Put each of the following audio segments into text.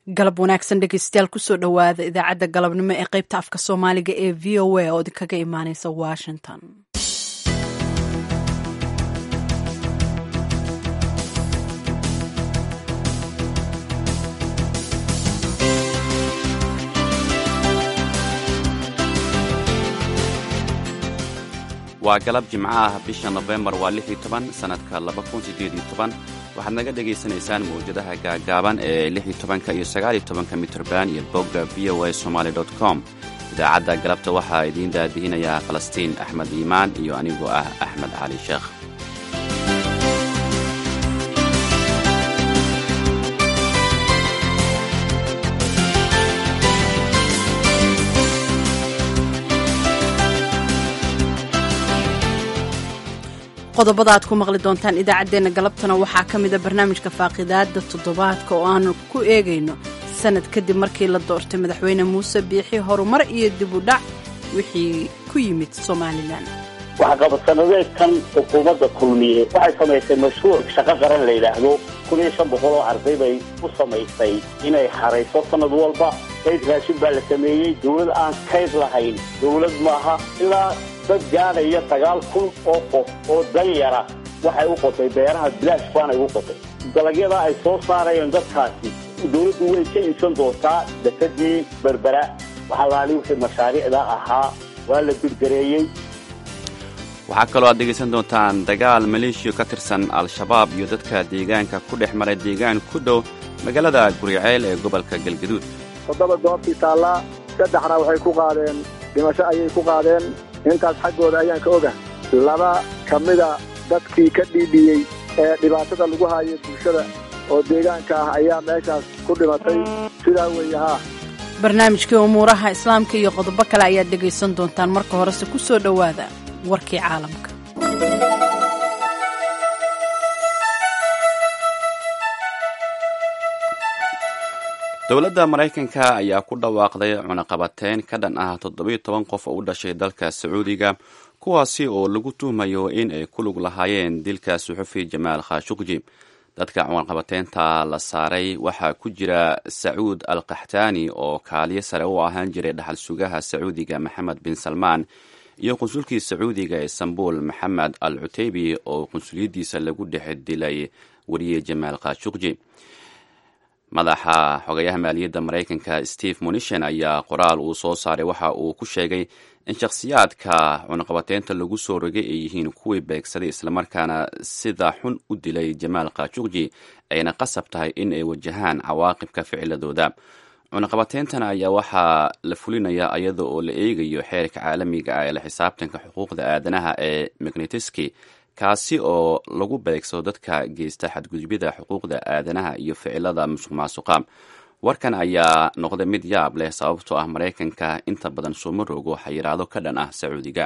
galab wanaagsan dhegeystayaal kusoo dhowaada idaacadda galabnimo ee qaybta afka soomaaliga ee v o a oo idinkaga imaaneysa washington waa galab jimco ah bisha nofembar waa lix iyo toban sannadka laba kun siddeed iyo toban waxaad naga dhagaysanaysaan mawjadaha gaagaaban ee lix iyo tobanka iyo sagaal iyo tobanka mitrban iyo bogga v o a somaali dot com idaacadda galabta waxaa idiin daadihinayaa falastiin axmed iimaan iyo anigoo ah axmed cali sheekh qodobada aad ku maqli doontaan idaacaddeenna galabtana waxaa ka mida barnaamijka faaqidaada toddobaadka oo aanu ku eegayno sanad kadib markii la doortay madaxweyne muuse biixi horumar iyo dib u dhac wixii ku yimid somalilan waxqabadsannadeedkan xukuumadda kulmiye waxay samaysay mashruuc shaqo qaran la yidhaahdo kun iyo shan boqol oo arday bay u samaysay inay xarayso sanad walba kayd raashin baa la sameeyey dawlad aan kayd lahayn dawlad maaha ilaa dad gaadhaya sagaal kun oo qof oo danyara waxay u qotay beeraha bilaash baanay u qotay dalagyada ay soo saarayeen dadkaasi dawladdu way ka iibsan doontaa dakadii berbera waxalaali wixii mashaariicda ahaa waa la birgareeyey waxaa kaloo aad dhegaysan doontaan dagaal maleeshiya ka tirsan al-shabaab iyo dadka deegaanka ku dhex maray deegaan ku dhow magaalada guriceel ee gobolka galgaduud toddoba goobtii taallaa saddexna waxay ku qaadeen dhimasho ayay ku qaadeen intaas xaggooda ayaan ka oga laba ka mida dadkii ka dhiidhiyey ee dhibaatada lagu haayay bulshada oo deegaanka ah ayaa meeshaas ku dhimatay sidaa weeye haa barnaamijkii umuuraha islaamka iyo qodobo kale ayaad dhegaysan doontaan marka horese ku soo dhowaada warkii caalamka dowladda maraykanka ayaa ku dhawaaqday cunaqabateyn ka dhan ah toddobiyo toban qof oo u dhashay dalka sacuudiga kuwaasi oo lagu tuhmayo in ay ku lug lahaayeen dilka suxufi jamaal khashuqji dadka cunaqabateynta la saaray waxaa ku jira sacuud al kaxtaani oo kaaliyo sare u ahaan jiray dhaxal sugaha sacuudiga maxamed bin salmaan iyo qunsulkii sacuudiga ee istanbul maxamed al cuteybi oo qunsuliyaddiisa lagu dhex dilay weriye jamaal khashuqji madaxa xogayaha maaliyadda maraykanka steve munishan ayaa qoraal uu soo saaray waxa uu ku sheegay in shakhsiyaadka cunaqabateynta lagu soo rogay ay yihiin kuwii beegsaday islamarkaana sida xun u dilay jamaal khashuqji ayna qasab tahay in ay wajahaan cawaaqibka ficiladooda cunaqabateyntana ayaa waxaa la fulinayaa iyada oo la eegayo xeerka caalamiga ah ee la xisaabtanka xuquuqda aadanaha ee magnitiski kaasi oo lagu beegsado dadka geysta xadgudubyada xuquuqda aadanaha iyo ficilada musuq maasuqa warkan ayaa noqday mid yaab leh sababtoo ah maraykanka inta badan sooma rogo xayiraado ka dhan ah sacuudiga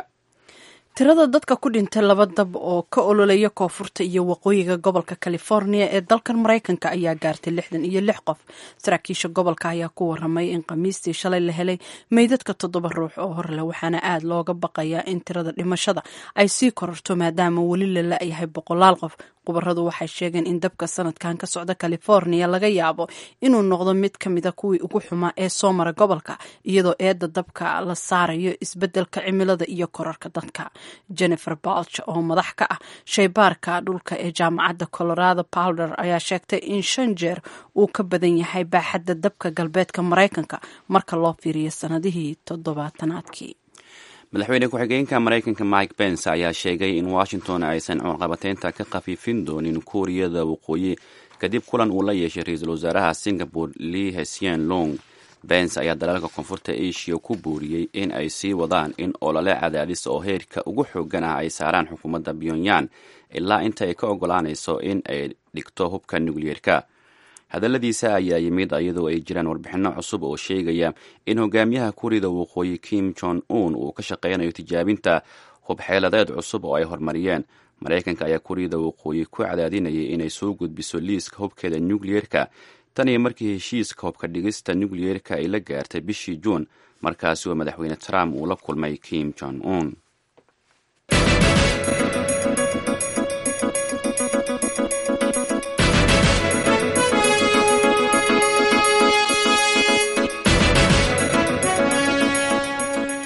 tirada dadka ku dhintay laba dab oo ka ololaya koonfurta iyo waqooyiga gobolka california ee dalkan maraykanka ayaa gaartay lixdan iyo lix qof saraakiisha gobolka ayaa ku waramay in khamiistii shalay la helay meydadka toddoba ruux oo horleh waxaana aad looga baqayaa in tirada dhimashada ay sii kororto maadaama weli la la-yahay boqolaal qof khubaradu waxay sheegeen in dabka sanadkan ka socda california laga yaabo inuu noqdo mid ka mida kuwii ugu xumaa ee soo mara gobolka iyadoo eedda dabka la saarayo isbeddelka cimilada iyo korarka dadka jennifer balch oo madax ka ah shaybaarka dhulka ee jaamacadda colorado powder ayaa sheegtay in shan jeer uu ka badan yahay baaxadda dabka galbeedka maraykanka marka loo fiiriyo sanadihii toddobaatanaadkii madaxweyne ku-xigeenka maraykanka mike pence ayaa sheegay in washington aysan cunqabateynta ka khafiifin doonin kuuriyada waqooyi kadib kulan uu la yeeshay ra-iisul wasaaraha singapore lee hesien long bence ayaa dalalka koonfurta asia ku buuriyey in ay sii wadaan in olole cadaadis oo heerka ugu xoogan ah ay saaraan xukuumadda pyongyang ilaa inta ay ka ogolaanayso in ay dhigto hubka nukliyeerka hadalladiisa ayaa yimid iyadoo ay jiraan warbixinno cusub oo sheegaya in hogaamiyaha kuuriyada waqooyi kim jong un uu ka shaqeynayo tijaabinta hubxeeladeed cusub oo ay horumariyeen maraykanka ayaa kuuriyada waqooyi ku cadaadinayay inay soo gudbiso liiska hubkeeda nukliyeerka tan iyo markii heshiiska hubka dhigista nukliyeerka ay la gaartay bishii juun markaasi oo madaxweyne trump uu la kulmay kim jong un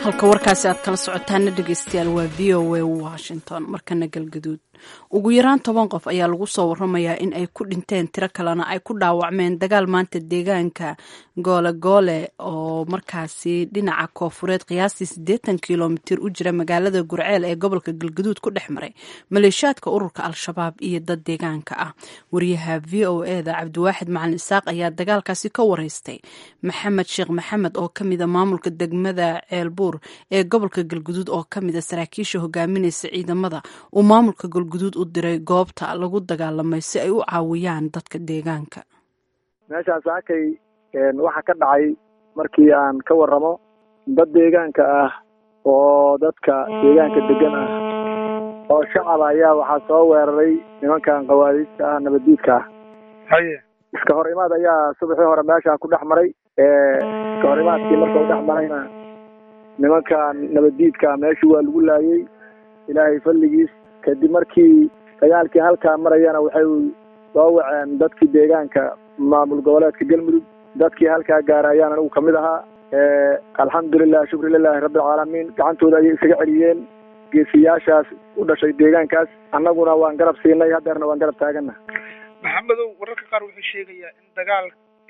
halka warkaasi aad kala socotaana dhegeystayaal waa v o a washington markana galgaduud ugu yaraan toban qof ayaa lagu soo waramayaa in ay ku dhinteen tiro kalena ay ku dhaawacmeen dagaal maanta deegaanka goolegoole oo markaasi dhinaca koofureed qiyaastii siddeetan kilomitir u jira magaalada gurceel ee gobolka galgaduud ku dhex maray maleeshiyaadka ururka al-shabaab iyo dad deegaanka ah wariyaha v o eda cabdiwaaxid macalin isaaq ayaa dagaalkaasi ka wareystay maxamed sheekh maxamed oo kamida maamulka degmada ceelbuur ee gobolka galguduud oo kamida saraakiisha hogaaminaysa ciidamada uu maamulka galguduud u diray goobta lagu dagaalamay si ay u caawiyaan dadka deegaanka meeshaas akay waxaa ka dhacay markii aan ka waramo dad deegaanka ah oo dadka deegaanka degan ah oo shacab ayaa waxaa soo weeraray nimankan qawaadiista ah nabaddiidka ah haye iska hor imaad ayaa subaxii hore meeshaa ku dhex maray iska hor imaadkii markau dhex marayna nimankan nabaddiidka meeshii waa lagu laayey ilaahay falligiis kadib markii dagaalkii halkaa marayana waxay soo waceen dadkii deegaanka maamul goboleedka galmudug dadkii halkaa gaara ayaan anigu kamid ahaa alxamdulilah shukri lilahi rabbilcaalamiin gacantooda ayay isaga celiyeen geesiyaashaas u dhashay deegaankaas annaguna waan garab siinay hadeerna waan garab taagana maxamedow wararka qaar wuxuu sheegayaa in dagaal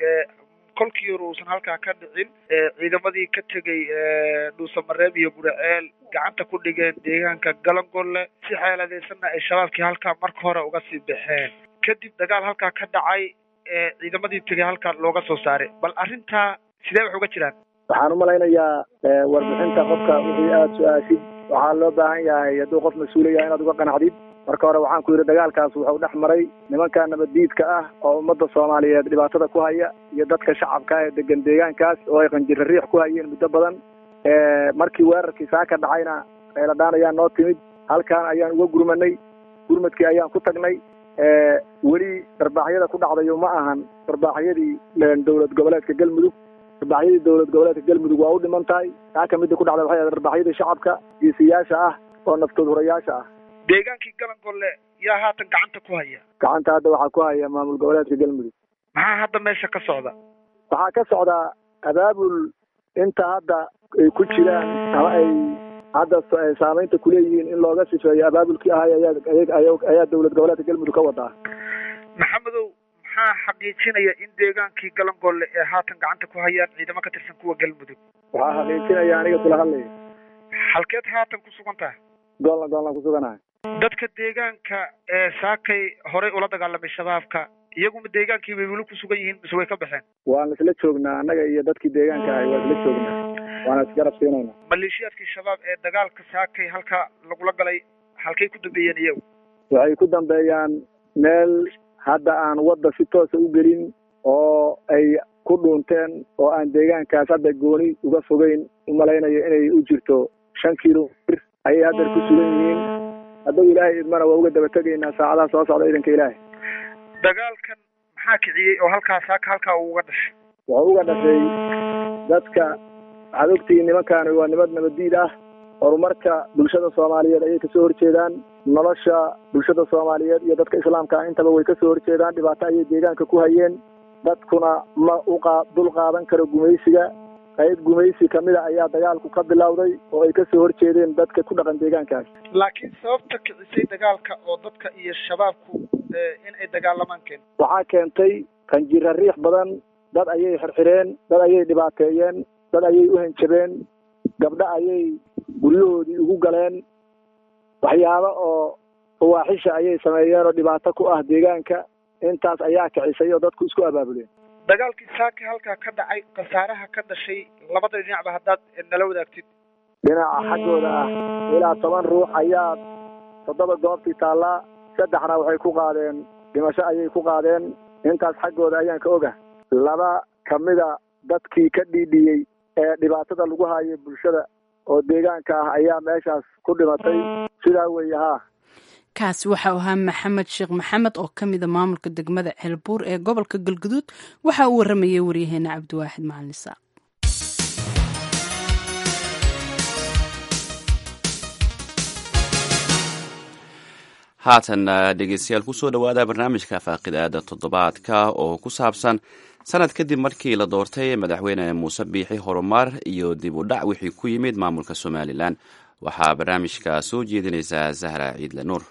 kolkii hore uusan halkaa ka dhicin ciidamadii ka tegay dhuusamareeb iyo guraceel gacanta ku dhigeen deegaanka galangolle si xeeladeysanna ay shabaabkii halkaa marka hore uga sii baxeen kadib dagaal halkaa ka dhacay ciidamadii tegay halkaa looga soo saaray bal arrintaa sidee wax uga jiraan waxaan umalaynayaa warbixinta qofka wixii aada su-aashid waxaa loo baahan yahay hadduu qof mas-uula yahay inaad uga qanacdid marka hore waxaan ku yidhi dagaalkaas wuxuu dhex maray nimanka nabaddiidka ah oo ummadda soomaaliyeed dhibaatada ku haya iyo dadka shacabka ah ee degan deegaankaas oo ay qanjiro riix ku hayeen muddo badan markii weerarkii saaka dhacayna eladhaan ayaa noo timid halkaan ayaan uga gurmanay gurmadkii ayaan ku tagnay weli darbaaxyada ku dhacdayo ma ahan darbaaxyadii dowlad goboleedka galmudug darbaaxyadii dowlad goboleedka galmudug waa u dhiman tahay saaka midda ku dhacda waxay ahayd darbaaxyadii shacabka geesiyaasha ah oo naftood hurayaasha ah deegaankii galangolle yaa haatan gacanta ku haya gacanta hadda waxaa ku haya maamul goboleedka galmudug maxaa hadda meesha ka socda waxaa ka socdaa abaabul inta hadda ay ku jiraan ama ay hadda saamaynta kuleeyihiin in looga sifeeyo abaabulkii ahay ayaa ayaa dowlad goboleedka galmudug ka wadaa maxamedow maxaa xaqiijinaya in deegaankii galangolle ee haatan gacanta ku hayaan ciidamo ka tirsan kuwa galmudug waxaa xaqiijinaya aniga kula hadlaya halkeed haatan ku sugan tahay goolna goolna ku suganahay dadka deegaanka ee saakay horey ula dagaalamay shabaabka iyaguma deegaankii bay weli ku sugan yihiin mise way ka baxeen waan isla joognaa annaga iyo dadkii deegaanka ahay waan isla joognaa waana isgarab siinayna maleeshiyaadkii shabaab ee dagaalka saakay halka lagula galay halkay ku dambeeyeen iyagu waxay ku dambeeyaan meel hadda aan wadda si toosa u gelin oo ay ku dhuunteen oo aan deegaankaas hadda gooni uga fogeyn umalaynayo inay u jirto shan kilomitr ayay haddeer ku sugan yihiin hadduu ilaahay idmana waa uga daba tegaynaa saacadaha soo socda idanka ilaahay dagaalkan maxaa kiciyey oo halkaa saaka halkaa uu uga dhashay wuxuu uga dhashay dadka waxaad ogtihiin nimankaani waa nimad nabaddiid ah horumarka bulshada soomaaliyeed ayay kasoo horjeedaan nolosha bulshada soomaaliyeed iyo dadka islaamka ah intaba way kasoo horjeedaan dhibaato ayay deegaanka ku hayeen dadkuna ma uqa dul qaadan karo gumaysiga qayb gumaysi kamida ayaa dagaalku ka bilowday oo ay kasoo horjeedeen dadka ku dhaqan deegaankaas laakiin sababta kicisay dagaalka oo dadka iyo shabaabku in ay dagaalamaan keen waxaa keentay qanjira riix badan dad ayay xirxireen dad ayay dhibaateeyeen dad ayay u henjabeen gabdho ayay guryahoodii ugu galeen waxyaabo oo fawaaxisha ayay sameeyeen oo dhibaato ku ah deegaanka intaas ayaa kicisay oo dadku isku abaabuleen dagaalkii saaki halkaa ka dhacay khasaaraha ka dhashay labada dhinacba haddaad nala wadaagtid dhinaca xaggooda ah ilaa toban ruux ayaa toddoba goobtii taallaa saddexna waxay ku qaadeen dhimasho ayay ku qaadeen intaas xaggooda ayaan ka oga laba kamida dadkii ka dhiidhiyey ee dhibaatada lagu haayay bulshada oo deegaanka ah ayaa meeshaas ku dhimatay sidaa weeye haa kaasi waxau ahaa maxamed sheekh maxamed oo ka mida maamulka degmada ceelbuur ee gobolka galguduud waxa uu waramayay waryaheena cabdiwaaxid macalin isaaq haatan dhegeystayaal kusoo dhowaada barnaamijka faaqidaada toddobaadka oo ku saabsan sanad kadib markii la doortay madaxweyne muuse biixi horumar iyo dib u dhac wixii ku yimid maamulka somalilan waxaa barnaamijka soo jeedinaysaa zahra ciidle nuur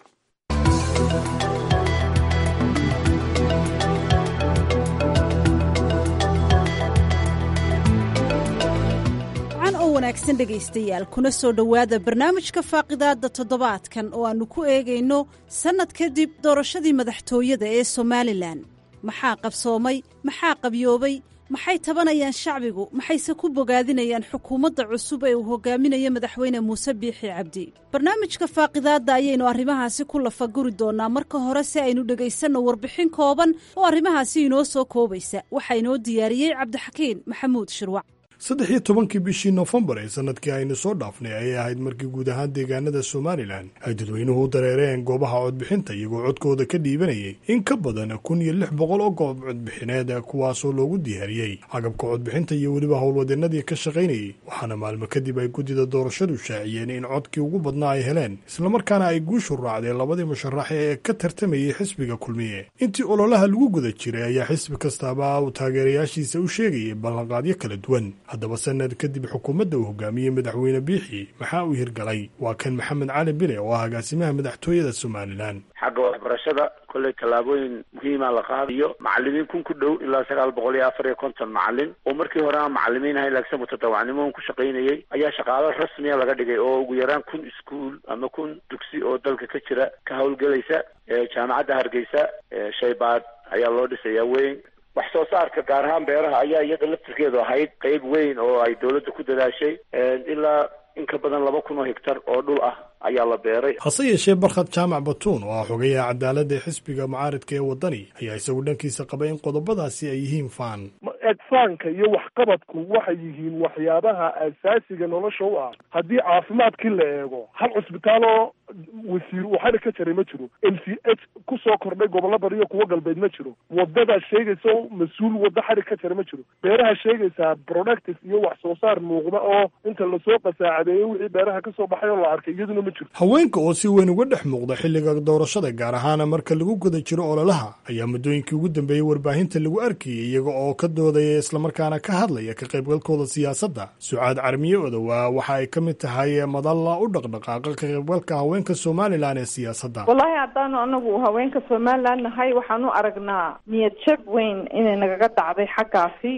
wanaagsan dhegaystayaal kuna soo dhowaada barnaamijka faaqidaada toddobaadkan oo aannu ku eegayno sannad kadib doorashadii madaxtooyada ee somalilan maxaa qabsoomay maxaa qabyoobay maxay tabanayaan shacbigu maxayse ku bogaadinayaan xukuumadda cusub ee uu hogaaminayo madaxweyne muuse biixi cabdi barnaamijka faaqidaadda ayaynu arrimahaasi ku lafaguri doonnaa marka hore si aynu dhegaysanno warbixin kooban oo arrimahaasi inoo soo koobaysa waxaa inoo diyaariyey cabdixakiin maxamuud shirwac saddex iyo tobankii bishii noofembar ee sanadkii aynu soo dhaafnay ayay ahayd markii guud ahaan deegaanada somalilan ay dadweynuhu u dareereen goobaha codbixinta iyagoo codkooda ka dhiibanayay in ka badan kun iyo lix boqol oo goob codbixineed kuwaasoo loogu diyaariyey agabka codbixinta iyo weliba howlwadeenadii ka shaqaynayay waxaana maalmo kadib ay guddida doorashadu shaaciyeen in codkii ugu badnaa ay heleen islamarkaana ay guushu raacdeen labadii musharaxe ee ka tartamayay xisbiga kulmiye intii ololaha lagu guda jiray ayaa xisbi kastaaba uu taageerayaashiisa u sheegayay ballanqaadyo kala duwan haddaba sanad kadib xukuumadda uu hogaamiyey madaxweyne biixi maxaa uu hirgalay waa kan maxamed cali bile oo ah agaasimaha madaxtooyada somalilan xagga waxbarashada kolley tallaabooyin muhiima la qaadayo macalimiin kun ku dhow ilaa sagaal boqol iyo afar iyo konton macalin oo markii hore aan macalimiin ahayn laakiin mutadawacnimo ku shaqaynayay ayaa shaqaalo rasmiya laga dhigay oo ugu yaraan kun iskuol ama kun dugsi oo dalka ka jira ka howlgelaysa jaamacadda hargeysa shaybaad ayaa loo dhisayaa weyn wax soo saarka gaar ahaan beeraha ayaa iyada laftirkeedu ahayd qeyb weyn oo ay dawladda ku dadaashay ilaa in ka badan laba kun oo hektar oo dhul ah ayaa la beeray hase yeeshee barkhad jaamac batuun oo ah xogayaha cadaaladda ee xisbiga mucaaridka ee waddani ayaa isagu dhankiisa qabay in qodobadaasi ay yihiin faan egfaanka iyo waxqabadku waxay yihiin waxyaabaha asaasiga nolosha u ah haddii caafimaadkii la eego hal cusbitaaloo wasiir uu xali ka jaray ma jiro m c h ku soo kordhay gobollo bariyo kuwo galbeed ma jiro waddadaa sheegaysa mas-uul waddo xali ka jara ma jiro beeraha sheegaysaa productive iyo wax soo saar muuqda oo inta lasoo qasaacadeeyey wixii beeraha kasoo baxay oo la arkay iyaduna ma jirto haweenka oo si weyn uga dhex muuqda xilliga doorashada gaar ahaana marka lagu guda jiro ololaha ayaa muddooyinkii ugu dambeeyey warbaahinta lagu arkayay iyaga oo ka doodaya islamarkaana ka hadlaya ka qaybgalkooda siyaasadda sucaad carmiye odowa waxa ay ka mid tahay madalla u dhaqdhaqaaqa ka qaybgalka haweenka somalilan ee siyaasadda wallaahi haddaanu anagu haweenka somalilan nahay waxaan u aragnaa niyad jab weyn inay nagaga dhacday xaggaasi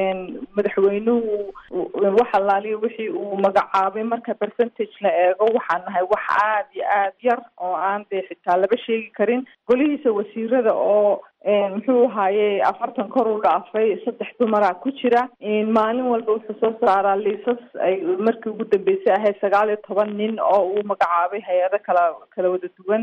madaxweynuhu wax allaaliya wixii uu magacaabay marka percentage la eego waxaan nahay wax aad iyo aad yar oo aan dee xitaa laba sheegi karin golihiisa wasiirada oo muxuu ahaaye afartan kor u dhaafay saddex dumaraa ku jira maalin walba wuxuu soo saaraa liisas ay markii ugu dambeysay ahayd sagaal iyo toban nin oo uu magacaabay hay-ado kala kala wada duwan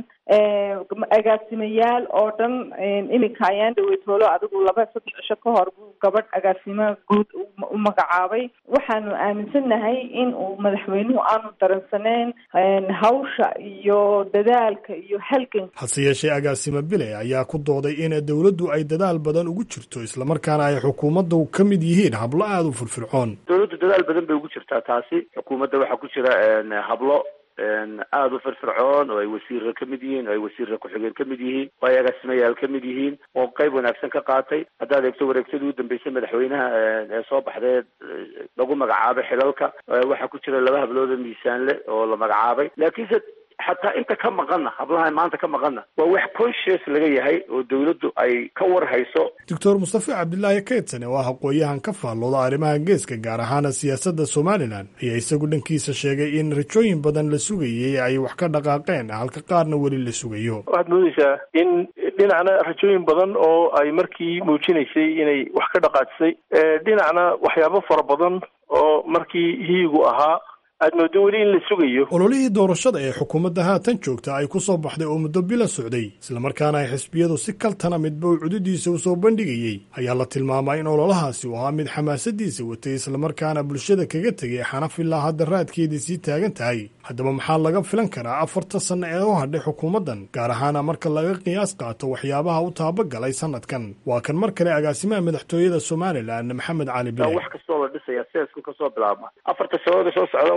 agaasimayaal oo dhan iminka ayaan dhaweytoolo adigu laba saddex cisho ka hor buu gabadh agaasimo guud u magacaabay waxaanu aaminsannahay in uu madaxweynuhu aanu daransaneyn hawsha iyo dadaalka iyo halganka hase yeeshee agaasimo bile ayaa ku dooday in dowladdu ay dadaal badan ugu jirto islamarkaana ay xukuumaddu ka mid yihiin hablo aada u firfircoon dawladdu dadaal badan bay ugu jirtaa taasi xukuumadda waxaa ku jira hablo aada u firfircoon oo ay wasiirra ka mid yihiin oo ay wasiirra ku-xigeen ka mid yihiin oo ay agaasimayaal ka mid yihiin oo qayb wanaagsan ka qaatay haddaad eegto wareegtadii u dambeysay madaxweynaha ee soo baxdee lagu magacaabay xilalka waxaa ku jira laba hablooda miisaanle oo la magacaabay laakiinse xataa inta ka maqanna hablaha maanta ka maqanna waa wax conscious laga yahay oo dawladdu ay ka war hayso doctor mustafe cabdilaahi keydsane oo ah aqooyahan ka faallooda arrimaha geeska gaar ahaana siyaasadda somalilan ayaa isagu dhankiisa sheegay in rajooyin badan la sugayay ay wax ka dhaqaaqeen halka qaarna weli la sugayo waxaad moodaysaa in dhinacna rajooyin badan oo ay markii muujinaysay inay wax ka dhaqaajisay dhinacna waxyaabo fara badan oo markii hiigu ahaa aad moodo weli in la sugayo ololihii doorashada ee xukuumadda haatan joogta ay ku soo baxday oo muddo bila socday islamarkaana ay xisbiyadu si kaltana midba uu cududiisa u soo bandhigayey ayaa la tilmaamay in ololahaasi uu ahaa mid xamaasadiisa watay islamarkaana bulshada kaga tegay xanaf ilaa hadda raadkeedii sii taagan tahay haddaba maxaa laga filan karaa afarta sanno ee u hadhay xukuumaddan gaar ahaana marka laga qiyaas qaato waxyaabaha u taabagalay sanadkan waa kan mar kale agaasimaha madaxtooyada somalilan maxamed cali bile wax kastoo la dhisaya seesku kasoo bilaabma afarta sanooda soo socda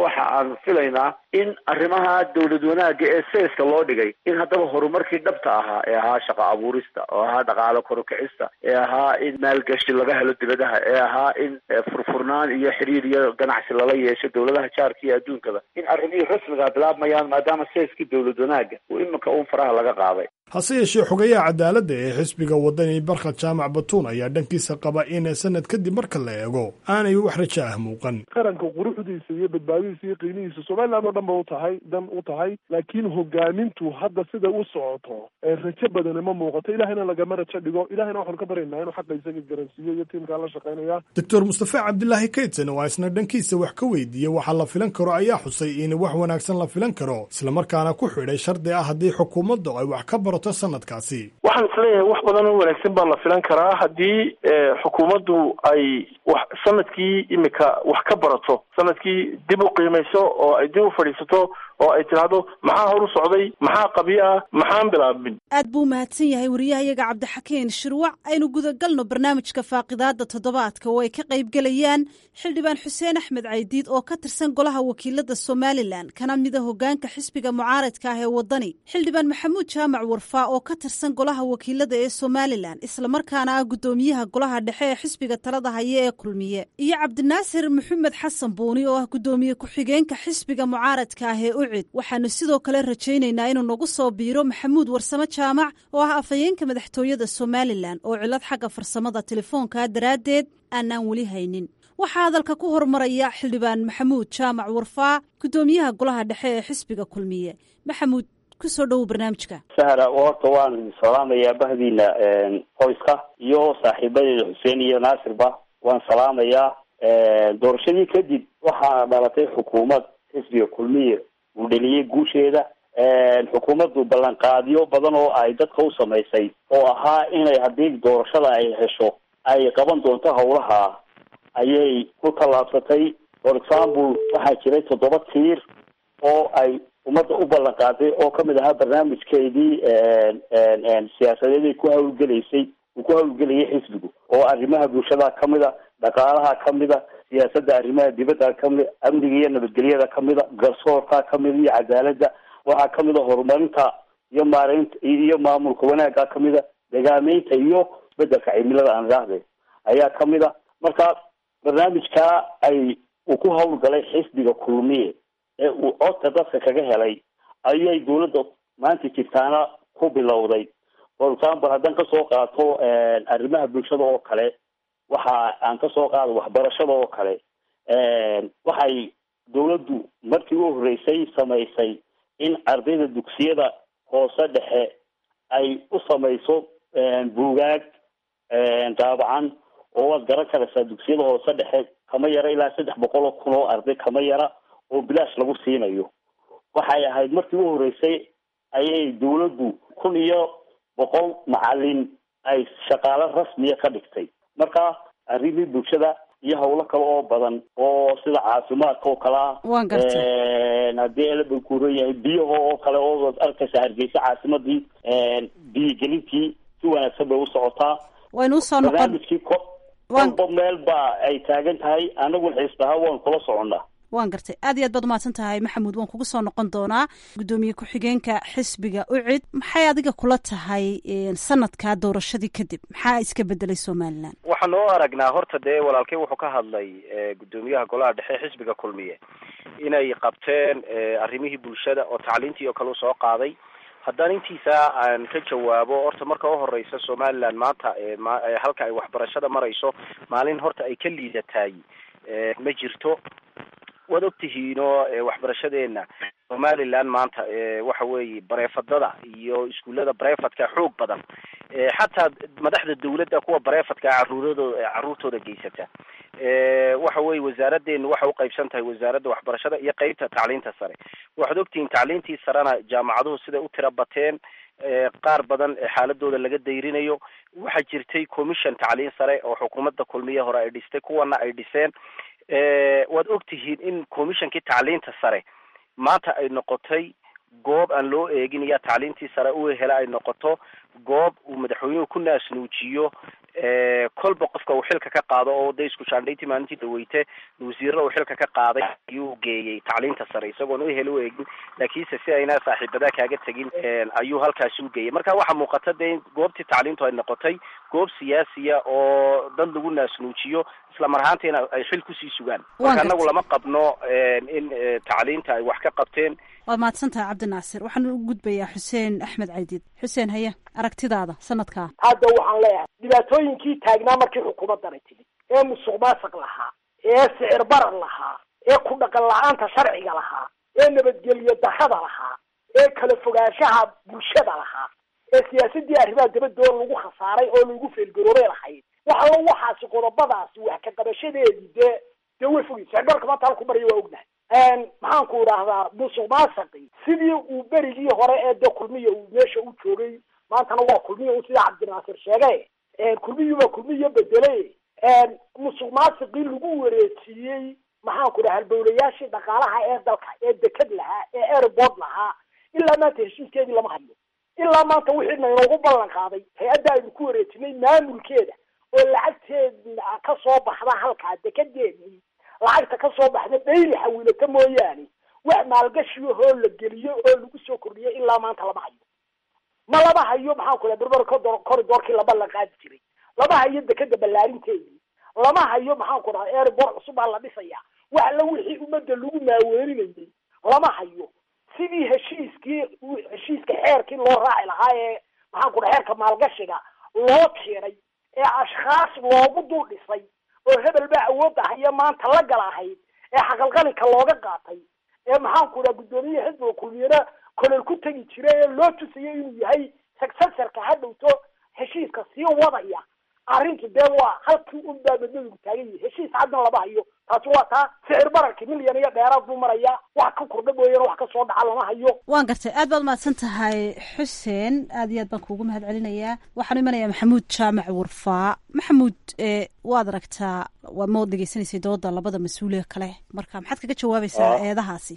waxa aan filaynaa in arrimaha dawlad wanaagga ee seeska loo dhigay in haddaba horumarkii dhabta ahaa ee ahaa shaqo abuurista oo ahaa dhaqaalo korukicista ee ahaa in maalgashi laga helo dibadaha ee ahaa in furfurnaan iyo xiriir iyo ganacsi lala yeesho dawladaha jaarka iyo adduunkaba in arrimihii rasmigaa bilaabmayaan maadaama seeskii dawlad wanaagga uu iminka uun faraha laga qaaday hase yeeshee xogayaha cadaaladda ee xisbiga wadani barkhad jaamac batuun ayaa dhankiisa qaba in sanad kadib marka la eego aanay wax rajo ah muuqan qaranka quruxdiisa iyo badbaadidiisa iyo qiimihiisa somaliland oo dhan ba utahay dan u tahay laakiin hogaamintu hadda sida u socoto rajo badani ma muuqato ilahayna lagama rajo dhigo ilahayna waxaanu ka baryaynaa inuu xaqa isaga garansiiyo iyo tiimkaa la shaqaynaya doctor mustafa cabdilaahi kaydsan oo isna dhankiisa wax ka weydiiyey waxa la filan karo ayaa xusay in wax wanaagsan la filan karo islamarkaana ku xidhay shardi ah haddii xukuumaddu ay wax ka barato sanadkaasi waxaan isleeyahay wax badan oo wanaagsan baa la filan karaa haddii xukuumaddu ay wax sanadkii imika wax ka barato sanadkii dib u qiimayso oo ay dib u fadhiisato oo ay tidhaahdo maxaa hor u socday maxaa qabyo ah maxaan bilaabin aad buu umahadsan yahay wariyahayaga cabdixakiin shirwac aynu gudagalno barnaamijka faaqidaada toddobaadka oo ay ka qaybgelayaan xildhibaan xuseen axmed caydiid oo ka tirsan golaha wakiilada somalilan kana mida hogaanka xisbiga mucaaradka ah ee wadani xildhibaan maxamuud jaamac warfaa oo ka tirsan golaha wakiilada ee somalilan islamarkaana ah guddoomiyaha golaha dhexe ee xisbiga talada haya ee kulmiye iyo cabdinaasir maxamed xasan buuni oo ah guddoomiye ku-xigeenka xisbiga mucaaradka ah ee ucid waxaanu sidoo kale rajaynaynaa inuu nagu soo biiro maxamuud warsamo jaamac oo ah afhayeenka madaxtooyada somalilan oo cilad xagga farsamada telefoonka daraaddeed aanaan weli haynin waxaa hadalka ku hormaraya xildhibaan maxamuud jaamac warfaa guddoomiyaha golaha dhexe ee xisbiga kulmiye maxamuud kusoo dhowow barnaamijka sahra horta waan salaamayaa bahdiina qoyska iyo saaxiibadeeda xuseen iyo naasirba waan salaamayaa doorashadii kadib waxaa dhalatay xukuumad xisbiga kulmiye uu dheliyey guusheeda xukuumaddu ballanqaadyo badan oo ay dadka u samaysay oo ahaa inay haddii doorashada ay hesho ay qaban doonto howlaha ayay ku tallaabsatay for example waxaa jiray toddoba tiir oo ay ummadda u ballan qaaday oo kamid ahaa barnaamijkeedii siyaasadeeday ku hawlgelaysay uu ku hawlgelayay xisbigu oo arrimaha bulshada kamida dhaqaalaha kamida siyaasadda arrimaha dibadda kamid amniga iyo nabadgelyada kamida garsoorka kamida iyo cadaaladda waxaa kamida horumarinta iyo maareynta iyo maamulka wanaagga kamida degaameynta iyo isbedelka cimilada aan idhaahde ayaa kamida marka barnaamijkaa ay uu ku hawlgalay xisbiga kulmiye ee uu codka dadka kaga helay ayay dawladda maanta jirtaana ku bilowday for example haddaan kasoo qaato arrimaha bulshada oo kale waxa aan kasoo qaado waxbarashada oo kale waxay dawladdu markii u horreysay samaysay in ardayda dugsiyada hoose dhexe ay u samayso buugaag daabacan oo waad garan karaysaa dugsiyada hoose dhexe kama yara ilaa saddex boqol oo kun oo arday kama yara oo bilaash lagu siinayo waxay ahayd markii u horreysay ayay dawladdu kun iyo boqol macalin ay shaqaalo rasmiya ka dhigtay marka arrimihii bulshada iyo hawlo kale oo badan oo sida caafimaadka oo kale ah waan gartay haddii elaba kuuran yahay biyaha oo kale oo arkaysa hargeysa caasimadii biyogelintii si wanaagsan bay u socotaa waynu usoo noqon barnaamijkii ko kolba meel baa ay taagan tahay anaguna xiisbaha waan kula soconnaa waan gartay aad iyo aad baad umahadsan tahay maxamuud waan kugu soo noqon doonaa guddoomiye ku-xigeenka xisbiga ucid maxay adiga kula tahay sanadkaa doorashadii kadib maxaa iska bedelay somalilan waxaan oo aragnaa horta dee walaalkey wuxuu ka hadlay guddoomiyaha golaha dhexe xisbiga kulmiye inay qabteen arrimihii bulshada oo tacliintii oo kale u soo qaaday haddaan intiisa aan ka jawaabo horta marka uhoreysa somaliland maanta halka ay waxbarashada marayso maalin horta ay ka liidataay ma jirto waad ogtihiinoo waxbarashadeena somaliland maanta waxa weeye bareefadada iyo iskuullada bareefadka xoog badan xataa madaxda dawladda kuwa bareefadka caruuradooda caruurtooda geysata waxa weye wasaaradeenu waxay uqaybsan tahay wasaaradda waxbarashada iyo qeybta tacliinta sare waxaad ogtihiin tacliintii sarena jaamacaduhu siday u tira bateen qaar badan xaaladooda laga dayrinayo waxaa jirtay commission tacliin sare oo xukuumadda kulmiye hore ay dhistay kuwana ay dhiseen waad ogtihiin in commissionkii tacliinta sare maanta ay noqotay goob aan loo eegin iya tacliintii sare u hela ay noqoto goob uu madaxweynuhu ku naasnuujiyo kolba qofka uu xilka ka qaado oo de isku shaandhayntii maalintii dhaweyte wasiirada uu xilka ka qaaday ayuu geeyey tacliinta sare isagoon u heli u eegin laakiinse si ayna saaxiibadaa kaaga tegin ayuu halkaasi u geeyey marka waxaa muuqata de in goobtii tacliintu ay noqotay goob siyaasiya oo dad lagu naasnuujiyo isla mar ahaantiina ay xil kusii sugaan marka anagu lama qabno in tacliinta ay wax ka qabteen waad mahadsan tahay cabdinaasir waxaan u gudbayaa xuseen axmed caydiid xuseen haye aragtidaada sanadkaa hadda waxaan leeyahay dhibaatooyinkii taagnaa markii xukuumaddanay timid ee musuq maasuq lahaa ee sicir barar lahaa ee ku dhaqan la-aanta sharciga lahaa ee nabadgelyo darrada lahaa ee kala fogaanshaha bulshada lahaa ee siyaasadii arrimaha dabadoo lagu khasaaray oo lagu feelgaroobay lahayd wax allo waxaasi qodobadaasi wax ka qabashadeedii dee dee way fogay sicirbarka maanta halku maraya waa ognahay maxaan ku idhaahdaa musuq maasaqi sidii uu berigii hore ee de kulmiya uu meesha u joogay maantana waa kulmiya u sida cabdinaasir sheegay kulmiyuba kulmiya bedelay musuq maasiqii lagu wareejiyey maxaan ku dhaha halbowlayaashii dhaqaalaha ee dalka ee deked lahaa ee airport lahaa ilaa maanta heshiiskeedii lama hayo ilaa maanta wixii naynoogu ballan qaaday hay-adda aynu ku wareejinay maamulkeeda oo lacagteeda ka soo baxda halkaa dekedeedii lacagta ka soo baxda dhayli xawiilata mooyaane wax maalgashiyahoo la geliyo oo lagu soo kordhiyo ilaa maanta lama hayo ma lama hayo maxaan ku dhaha berber corridorkii laba la qaadi jiray lama hayo dekeda ballaarinteedii lama hayo maxaan ku dhaha airport cusub baa la dhisaya wax alla wixii ummadda lagu maaweelinayay lama hayo sidii heshiiskii heshiiska xeerkii loo raaci lahaa ee maxaan ku dhaha xeerka maalgashiga loo tiray ee ashkhaas loogu dul dhisay oo hebel baa awoodda haya maanta la gal ahayd ee xaqalqalinka looga qaatay ee maxaan ku dhaha guddoomiye xisbiga kulmiyana kolol ku tegi jira ee loo tusayay inuu yahay successorka ha dhowto heshiiska sii wadaya arrintu dee waa halkii un baa madmadowgu taagan yahay heshiis caddan lama hayo taasi waa taa sicir bararki milyan iyo dheeraad buu marayaa wax ka kordha mooyane wax ka soo dhaca lama hayo waan gartay aad baad mahadsan tahay xuseen aad iyo aad baan kuugu mahad celinayaa waxaan imanayaa maxamuud jaamac warfaa maxamuud waad aragtaa waad ma dhegeysanaysay dooda labada mas-uuliya kale marka maxaad kaga jawaabaysaa eedahaasi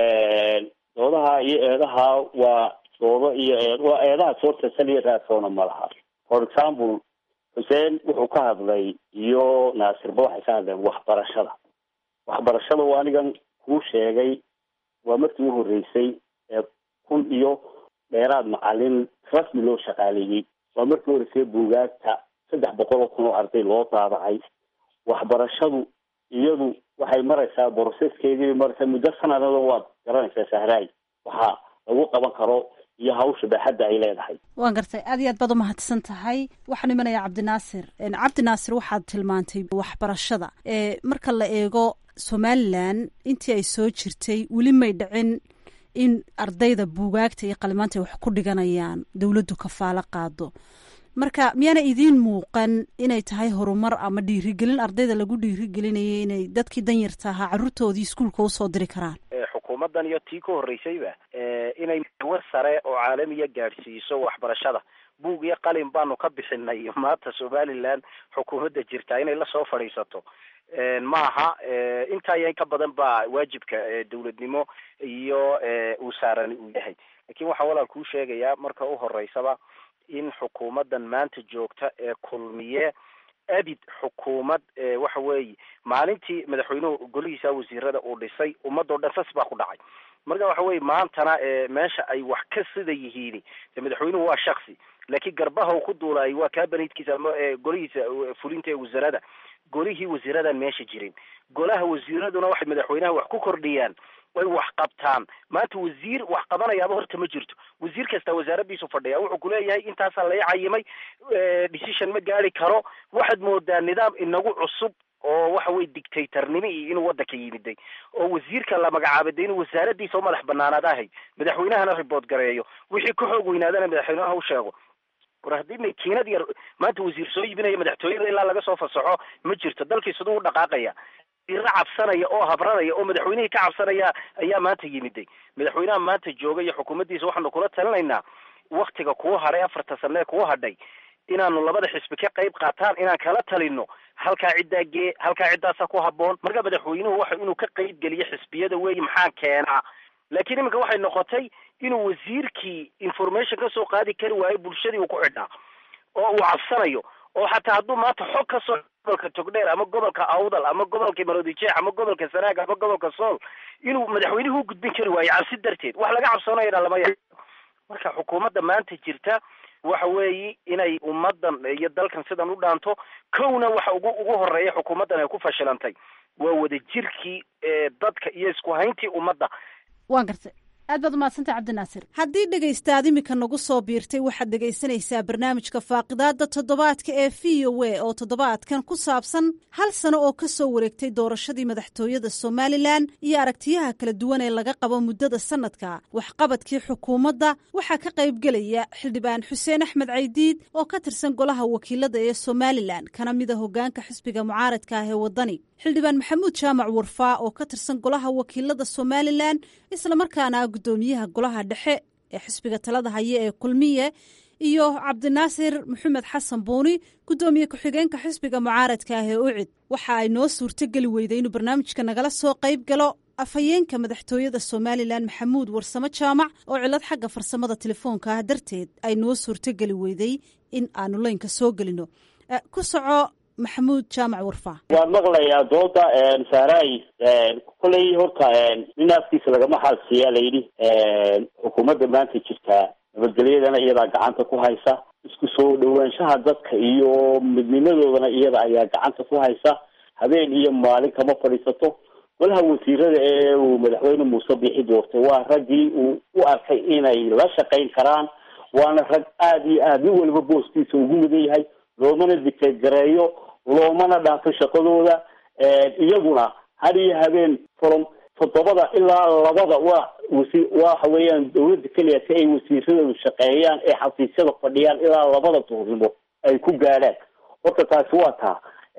doodaha iyo eedaha waa doodo iyo eed waa eedaha soorta saliya raadsoona ma laha for example xuseen wuxuu ka hadlay iyo naasirba waxay ka hadleen waxbarashada waxbarashada waa anigan kuu sheegay waa markii u horreysay ee kun iyo dheeraad macalin rasmi loo shaqaaleeyey waa markii horreysay buugaagta saddex boqol oo kun oo arday loo daabacay waxbarashadu iyadu waxay maraysaa boroseskeedii maraysaa muddo sanadada waad garanaysaa sahraay waxaa lagu qaban karo iyo hawsha baaxadda ay leedahay waan gartay aad iyo aad baad umahadsan tahay waxaan imanayaa cabdinaasir cabdinaasir waxaad tilmaantay waxbarashada marka la eego somalilan intii ay soo jirtay weli may dhicin in ardayda buugaagta iyo qalimaanta ay wax ku dhiganayaan dowladdu kafaalo qaado marka miyaana idiin muuqan inay tahay horumar ama dhiirigelin ardayda lagu dhiirigelinayay inay dadkii danyarta ahaa carruurtoodii iskuulka usoo diri karaan xukuumaddan iyo tii ka horreysayba inay war sare oo caalamiya gaadhsiiso waxbarashada buug iyo qalin baanu ka bixinay maanta somaliland xukuumadda jirtaa inay lasoo fadhiisato ma aha intaa iyo in ka badan baa waajibka dawladnimo iyo uu saaran uu yahay lakin waxaa walaal kuu sheegayaa marka u horeysaba in xukuumaddan maanta joogta ee kulmiye abid xukuumad waxa weeye maalintii madaxweynuhu golihiisa wasiirada uu dhisay ummadoo dhan sas baa ku dhacay marka waxa weye maantana meesha ay wax ka sida yihiin de madaxweynuhu waa shaksi laakiin garbaha uu ku duulaayay waa kabanidkiisa ama golihiisa fulinta ee wasarada golihii wasiiradan meesha jirin golaha wasiiraduna waxay madaxweynaha wax ku kordhiyaan way wax qabtaan maanta wasiir wax qabanayaaba horta ma jirto wasiir kasta wasaaradiisu fadhiya wuxuu kuleeyahay intaasaa lai cayimay decision ma gaari karo waxaad moodaa nidaam inagu cusub oo waxa weye dictatornimo iyo inuu waddanka yimiday oo wasiirka la magacaabay de inuu wasaaradiisa u madax banaanaad ahay madaxweynahana report gareeyo wixii ka xoog weynaadana madaxweynaha u sheego war haddii makiinad yar maanta wasiir soo iibinaya madaxtooyada ilaa laga soo fasaxo ma jirto dalkii siduu u dhaqaaqaya ira cabsanaya oo habranaya oo madaxweynihii ka cabsanaya ayaa maanta yimiday madaxweynaha maanta jooga iyo xukuumaddiisa waxaanu kula talinaynaa waktiga kuu hadhay afarta sane ee kuu hadhay inaanu labada xisbi ka qayb qaataan inaan kala talino halkaa ciddaa gee halkaa ciddaasaa ku haboon marka madaxweynuhu waxa inuu ka qayb geliyo xisbiyada weeye maxaa keenaa laakiin iminka waxay noqotay inuu wasiirkii information kasoo qaadi kari waayo bulshadii uu ku xidhnaa oo uu cabsanayo oo xataa hadduu maanta xog ka soo gobolka togdheer ama gobolka awdal ama gobolka maroodijeex ama gobolka sanaag ama gobolka sool inuu madaxweynuhu u gudbin kari waayo cabsi darteed wax laga cabsoonayana lama ya marka xukuumadda maanta jirta waxa weeye inay ummadan iyo dalkan sidan u dhaanto kowna waxa ugu ugu horeeya xukuumaddan ay ku fashilantay waa wadajirkii dadka iyo isku hayntii ummadda waan gartay aad baad umahadsantay cabdinaasir haddii dhegaystaad imika nagu soo biirtay waxaad dhegaysanaysaa barnaamijka faaqidaada toddobaadka ee v o a oo toddobaadkan ku saabsan hal sano oo ka soo wareegtay doorashadii madaxtooyada somalilan iyo aragtiyaha kala duwan ee laga qabo muddada sanadka waxqabadkii xukuumadda waxaa ka qaybgelaya xildhibaan xuseen axmed caydiid oo ka tirsan golaha wakiilada ee somalilan kana mida hogaanka xisbiga mucaaradka ah ee waddani xildhibaan maxamuud jaamac warfaa oo ka tirsan golaha wakiilada somalilan islamarkaana gudoomiyaha golaha dhexe ee xisbiga talada haya ee kulmiye iyo cabdinaasir maxamed xasan buuni gudoomiye ku-xigeenka xisbiga mucaaradka ah ee ucid waxa ay noo suurtogeli weyday inuu barnaamijka nagala soo qayb galo afhayeenka madaxtooyada somalilan maxamuud warsamo jaamac oo cilad xagga farsamada telefoonka ah darteed ay noo suurtogeli weyday in aanu leynka soo gelino ku soco maxamuud jaamac warfaa waan maqlayaa dooda saaray koley horta nin afkiisa lagama xaalsiiyaa layidhi xukuumadda maanta jirtaa nabadgelyadana iyadaa gacanta ku haysa isku soo dhawaanshaha dadka iyo midnimadoodana iyada ayaa gacanta ku haysa habeen iyo maalin kama fadhiisato golaha wasiirada ee uu madaxweyne muuse bixi doortay waa raggii uu u arkay inay la shaqayn karaan waana rag aada iyo aada nin waliba booskiisa ugu mudan yahay loomana dikeed gareeyo loomana dhaafo shaqadooda iyaguna had iyo habeen from toddobada ilaa labada waa wasi waxa weeyaan dawladda keliya si ay wasiiradoodu shaqeeyaan ee xafiisyada fadhiyaan ilaa labada duurnimo ay ku gaadhaan horta taasi waa taa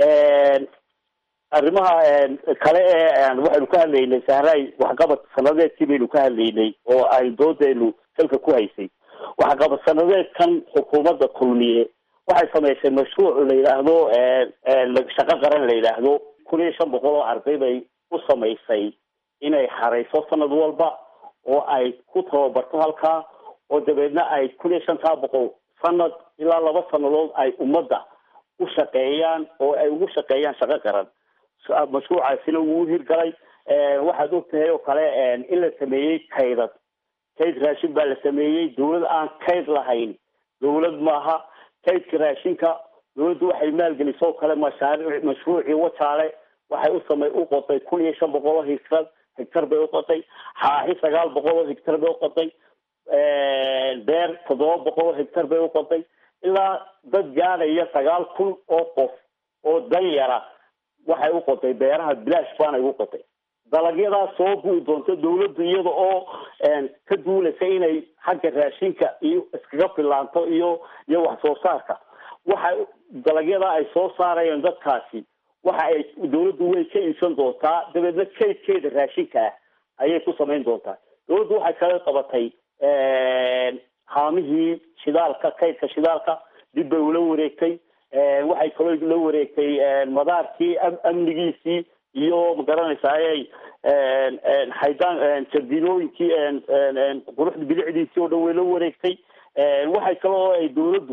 arrimaha kale ee waxaynu ka hadlaynay sahray waxqabad sanadeedkii baynu ka hadlaynay oo ay doodeenu salka ku haysay waxqabad sanadeedkan xukuumadda kulmiye waxay samaysay mashruuc la yidhaahdo shaqo qaran la yidhaahdo kun iyo shan boqol oo arday bay u samaysay inay xarayso sanad walba oo ay ku tababarto halkaa oo dabeedna ay kun iyo shantaa boqol sanad ilaa laba sanadood ay ummadda u shaqeeyaan oo ay ugu shaqeeyaan shaqo qaran mashruucaasina wuu hirgalay waxaad ogtahay oo kale in la sameeyey kaydad kayd raashin baa la sameeyey dawlad aan kayd lahayn dawlad maaha kaydka raashinka dawladdu waxay maalgelisoo kale mashaariic mashruucii wajaale waxay u samay u qotay kun iyo shan boqol oo higtar higtar bay uqotay xaaxi sagaal boqol oo higtar bay uqotay beer toddoba boqol oo higtar bay uqotay ilaa dad gaadhaya sagaal kun oo qof oo dan yara waxay u qotay beeraha bilaash baanay u qotay dalagyadaas soo bui doonto dawladdu iyada oo ka duulaysa inay xagga raashinka iyo iskaga filaanto iyo iyo wax soo saarka waxa dalagyadaa ay soo saarayeen dadkaasi waxa ay dawladdu way ka iibsan doontaa dabeedna kaydkeeda raashinka ah ayay ku samayn doontaa dawladdu waxay kaga qabatay haamihii shidaalka kaydka shidaalka dib bay ula wareegtay waxay kaloo la wareegtay madaarkii amnigiisii iyo magaranaysaay xaydaan jardinooyinkii quruxda bilicdiisii oo dhan way la wareegtay waxay kaloo ay dawladdu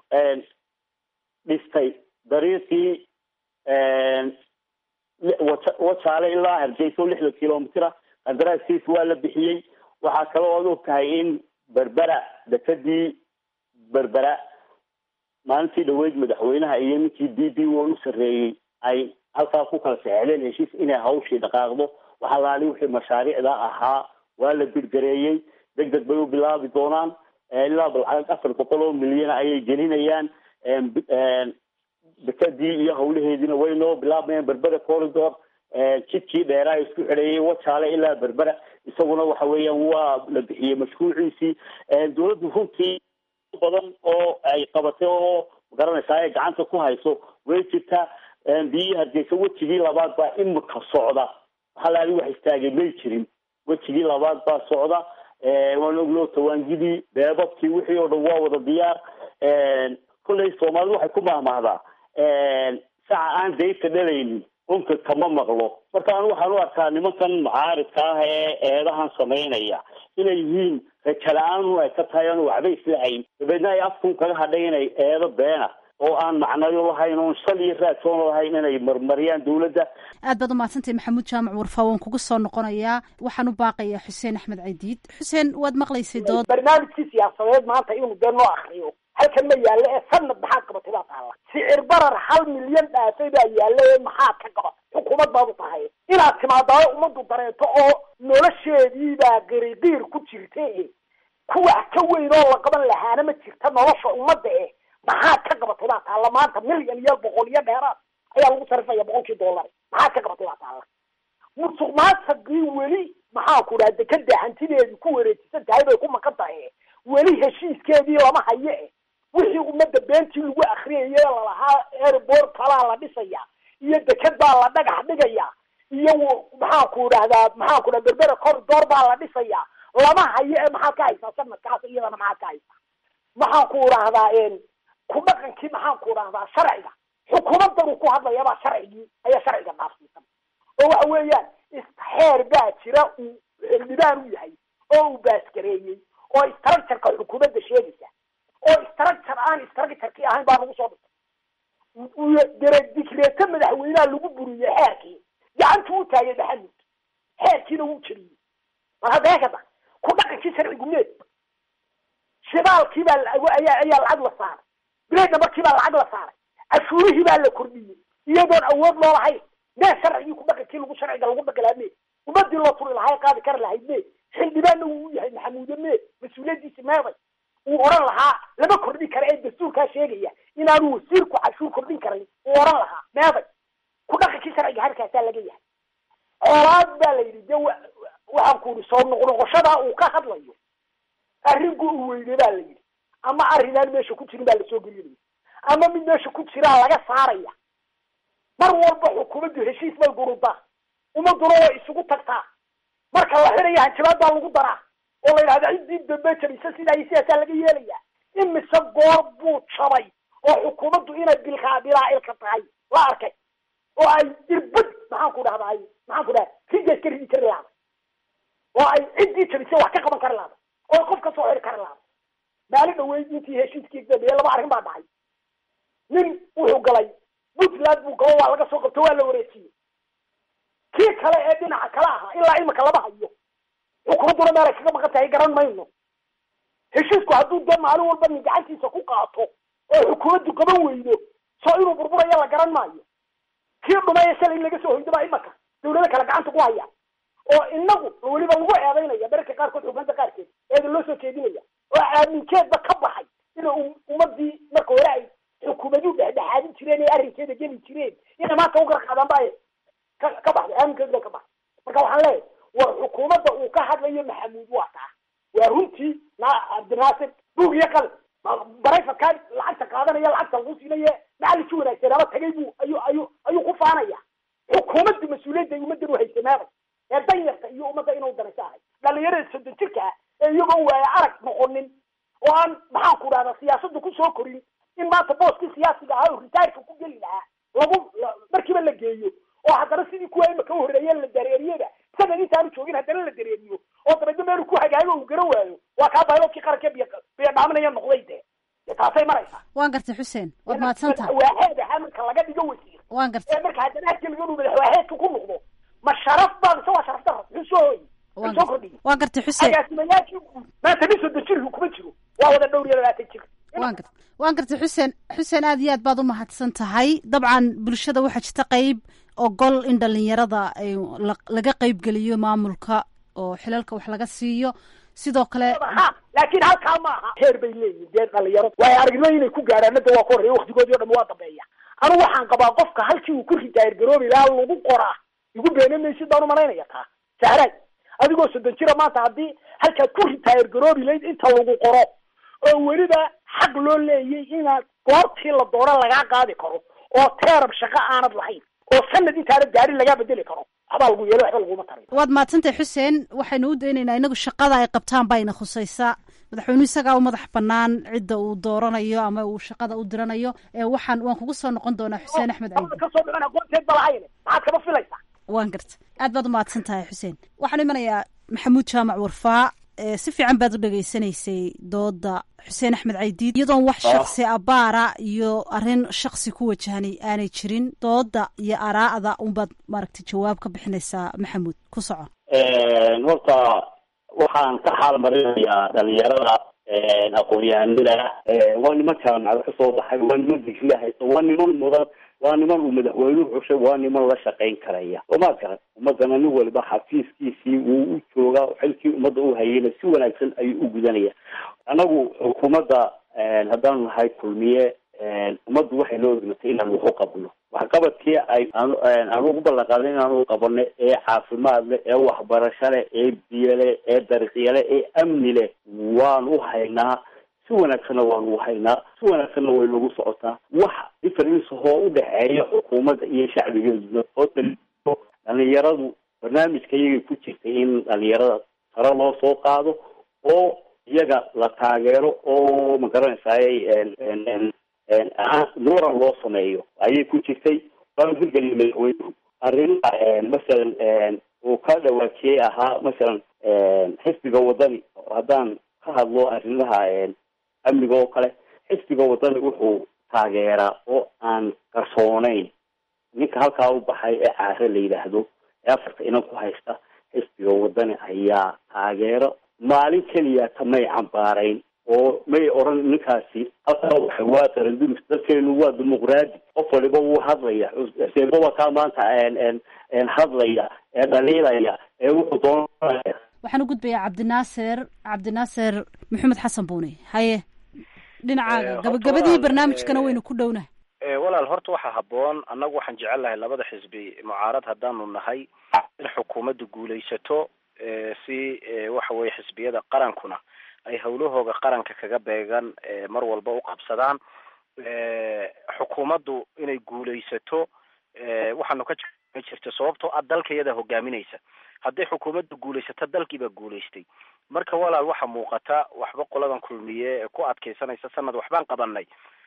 dhistay dariiqii wajaale ilaa hargeysa oo lixdan kilomitr qandaraaskiisa waa la bixiyey waxaa kaloo oad og tahay in berbera dekadii berbera maalintii dhaweyd madaxweynaha iyo ninkii d b o u sarreeyey ay halkaa ku kala saxeexdeen heshiis inay hawshii dhaqaaqdo waxalaali wixii mashaariicda ahaa waa la birgareeyey deg deg bay u bilaabi doonaan ilaa balcag afar boqol oo milyan ayay gelinayaan dekadii iyo hawlaheediina way noo bilaabmayaan berbera corridor jidkii dheeraa isku xidheeyay wajaale ilaa berbera isaguna waxa weeyaan waa la bixiyey mashruuciisii dawladdu runtii badan oo ay qabatay oo magaranaysaa ay gacanta ku hayso way jirtaa biyihii hargeysa wejigii labaad baa imika socda halaali wax istaagay may jirin wejigii labaad baa socda waan oglo tawaangidii beebabkii wixii oo dhan waa wada diyaar kolley soomaalidu waxay ku mahmahdaa saca aan daynta dhalaynin unka kama maqlo marka anu waxaan u arkaa nimankan mucaaridka ah ee eedahan samaynaya inay yihiin raja la-aan ay ka tahay aan waxba islahayn dabeedna ay afkun kaga hadhay inay eedo beena oo aan macnayo lahayn oon sal iyo raadsoon lahayn inay marmariyaan dawladda aad baad umahadsantay maxamuud jaamac warfaa waan kugu soo noqonayaa waxaan u baaqayaa xuseen axmed caydiid xuseen waad maqlaysay dood barnaamijkii siyaasadeed maanta inuu dee noo akriyo halkan ma yaallo ee sanad maxaad qabatay baa taalla sicir barar hal milyan dhaafay baa yaalla ee maxaad ka qabatay xukuumad baad u tahay inaad timaadaayo ummaddu dareeto oo nolosheedii baa qiriqiir ku jirta e kuwax ka weyn oo la qaban lahaana ma jirta nolosha ummadda eh maxaad ka qabatay baa taalla maanta milyan iyo boqol iyo dheeraad ayaa lagu sarifaya boqolkii dollar maxaad ka qabatay baa taalla musuq maasaqii weli maxaa ku dhaha dekada hantideedii ku wareejisan tahay bay ku maqan tahay weli heshiiskeedii lama hayo eh wixii ummadda beentii lagu akriyayay lalahaa airport kalaa la dhisaya iyo deked baa la dhagax dhigaya iyo maxaa ku dhahdaa maxaa ku dhaha berbera corridor baa la dhisaya lama hayo ee maxaad ka haysaa sanadkaas iyadana maxaad ka haysaa maxaan ku dhahdaa ku dhaqankii maxaan ku dhahdaa sharciga xukuumaddan uu ku hadlaya baa sharcigii ayaa sharciga dhaafsiisan oo waxa weeyaan xeer baa jira uu xildhibaan u yahay oo uu baasgareeyey oo structureka xukuumadda sheegaysa oo structure aan structurkii ahayn baa lagu soo dhigtay dere dikreeto madaxweynaha lagu buriyey xeerkii gacantuu u taagay maxamud xeerkiina wuu jeliyey mar hadda heekada ku dhaqankii sharcigu meed shidaalkii baa ayaa ayaa lacag la saaray bileedna markii baa lacag la saaray cashuurihii baa la kordhiyey iyadoon awood loo lahayn mee sharcigii ku dhaqankii lagu sharciga lagu dhaqi lahaa mee ummadii loo turi lahaa qaadi kari lahayd mee xildhibaanna wuu u yahay maxamuude mee mas-uuliyadiisi meeday uu oran lahaa lama kordhin kara ee dastuurkaa sheegaya inaanu wasiirku cashuur kordhin karin uu oran lahaa meeday ku dhaqankii sharciga halkaasaa laga yahay coolaad baa la yidhi de waxaan ku yidhi soo noqnoqoshadaa uu ka hadlayo arrinku uu weyne baa la yidhi ama arrinaan meesha ku jirin baa lasoo gelinaya ama mid meesha ku jiraa laga saaraya mar walba xukuumaddu heshiis bay gurudaa ummaduna way isugu tagtaa marka la xidhaya hanjabaad baa lagu daraa oo la yidhahda ciddii dambe jabisa sidaa iyo sidaasaa laga yeelaya imise goor buu jabay oo xukuumaddu inay bilkaa bilaa ilka tahay la arkay oo ay irbad maxaan ku dhahday maxaan ku dhahay rigees ka ridi kari lahada oo ay ciddii jabisay wax ka qaban kari lahada oo qof ka soo xidhi kari lahada maalin dhaweyd intii heshiiskii dambeeye laba arrin baa dhacay nin wuxuu galay puntland buu galo waa laga soo qabto waa la wareejiyey kii kale ee dhinaca kale ahaa ilaa imika lama hayo xukuumadduna meel ay kaga maqan tahay garan mayno heshiisku hadduu dee maalin walba nin gacantiisa ku qaato oo xukuumaddu qaban weydo soo inuu burburaya la garan maayo kii dhumaya shalay in laga soo hoydo baa imaka dawlado kale gacanta ku haya oo inagu weliba lagu eedaynaya mararka qaarkood xukuumadda qaarkeed eeda loo soo jeedinaya oo aaminkeedba ka baxay ina ummadii marka hore ay xukuumaduhu dhexdhexaadin jireen ee arrinkeeda geli jireen inay maanta u garqaadaan ba ka ka baxday aaminkeedu bay ka baxday marka waxaan leeyahay war xukuumadda uu ka hadlayo maxamuud waa taa waa runtii na cabdinaasir buug iyo qalin barayfadkaa lacagta qaadanaya lacagta lagu siinaye macallinkii wanaagsan ama tagay buu ayuu ayuu ayuu ku faanaya xukuumaddu mas-uuliyadda ay ummaddan uhaysamaaday ee danyarta iyo ummadda inuu danaysa ahay dhalinyarada soddon jirka ah ee iyagoo waaya arag noqonin oo aan maxaan ku dhahda siyaasadda kusoo korin in maanta booskii siyaasiga ahaa oo ritaarka ku geli lahaa lagu markiiba la geeyo oo haddana sidii kuwa imaka horreeye la dareeriyada sanad intaanu joogin haddana la dareeriyo oo dabeedna meelu ku hagaago uu garan waayo waa kaa bayloodkii qaranka biy biyo dhaaminaya noqday dee dee taasay maraysaa waan gartay xuseen waad mahadsan tahay madaxwaaxeed ahaa marka laga dhigo wasiir waan gartay ee marka haddana harkeliga inuu madaxwaaxeedka ku noqdo ma sharaf baa mise waa sharaf daro muxuu soo hooyi muxuu soo kordhiyey waan gartay xuseen agaasimayaashii maanta nin soddon jirku kuma jiro waa wada dhowr iyo labaatan jir waan gartay waan gartay xuseen xuseen aad iyo aad baad u mahadsan tahay dabcan bulshada waxaa jirta qeyb ogol in dhalinyarada ay laga qeybgeliyo maamulka oo xilalka wax laga siiyo sidoo kale ha laakiin halkaa ma aha heer bay leeyihin dee dhalinyaro waayo aragnimo inay ku gaadhaan da waa ka horreeya waktigoodii o dham waa dambeeya anu waxaan qabaa qofka halkii uu ku ritaayir garoobi lahaa lagu qoraa igu beene maysid baan umalaynaya taa sahraad adigoo soddon jira maanta haddii halkaad ku ritaayir garoobi layd inta lagu qoro oo weliba xaq loo leeyay inaad goortii la doono lagaa qaadi karo oo teerab shaqo aanad lahayn oo sanad intaanad gaadhin lagaa bedeli karo waxbaa lagu yeelo waxba laguma tarin waad mahadsantahay xuseen waxaynu u daynaynaa inagu shaqada ay qabtaan baa ina khusaysa madaxweynuhu isagaa u madax banaan cidda uu dooranayo ama uu shaqada u diranayo waxaan waan kugu soo noqon doonaa xuseen axmed caydi kasoo dhicin aqoonteed ba lahayn maxaad kama filaysaa waan garta aad baad u mahadsan tahay xuseen waxaan imanayaa maxamuud jaamac warfaa si fiican baad u dhegaysanaysay dooda xuseen axmed caydiid iyadoon wax shaksi abaara iyo arrin shaksi ku wajahanay aanay jirin dooda iyo araa'da unbaad maaragtay jawaab ka bixinaysaa maxamuud ku soco horta waxaan ka xaal marinayaa dhalinyarada aqoon-yahanada waa niman jaamacada kasoo baxay waa niman digriya haysta waa niman mudan waa niman uu madaxweynuhu xushay waa niman la shaqayn karaya omaa garan ummadana nin waliba xafiiskiisii wuu u joogaa xilkii ummadda u hayayna si wanaagsan ayuu u gudanaya anagu xukuumadda haddaanu nahay kulmiye ummaddu waxay noo dhimatay inaan waxu qabno waxqabadkii ay aan ugu ballan qaaday inaanu qabano ee caafimaad leh ee waxbarasho leh ee biyo leh ee dariiqyo leh ee amni leh waanu u haynaa si wanaagsanna waanu u haynaa si wanaagsanna way nagu socotaa wax difference oo u dhexeeya xukuumadda iyo shacbigeeduna oo daliilo dhalinyaradu barnaamijka iyagay ku jirtay in dhalinyarada sare loo soo qaado oo iyaga la taageero oo ma garanaysaay nuuran loo sameeyo ayay ku jirtay waanu hirgeliya madaxweynuhu arrimaha masalan uu ka dhawaajiyey ahaa masalan xisbiga wadani haddaan ka hadlo arrimaha amniga oo kale xisbiga wadani wuxuu taageeraa oo aan qarsooneyn ninka halkaa u baxay ee caare la yidhaahdo ee afarta inan ku haysta xisbiga wadani ayaa taageero maalin keliya tamay cambaarayn oo may odhan ninkaasi halkaa waxa waa qarandulis dalkeenu waa dimuqraadi qof waliba wuu hadlaya seebaba kaa maanta hadlaya ee dhaliilaya ee wuxuu doonaya waxaan u gudbayaa cabdinaaser cabdinaaser maxamed xasan buune haye dhinacaaga gabagabadii barnaamijkana waynu ku dhowna walaal horta waxaa habboon annagu waxaan jecel lahay labada xisbi mucaarad haddaanu nahay in xukuumaddu guulaysato si waxa weye xisbiyada qarankuna ay hawlahooga qaranka kaga beegan mar walba u qabsadaan xukuumaddu inay guulaysato waxaanu ka ma jirto sababtoo ah dalka iyada hogaaminaysa hadday xukuumaddu guulaysato dalkiibaa guulaystay marka walaal waxaa muuqata waxba qoladan kulmiye ee ku adkaysanaysa sanad waxbaan qabanay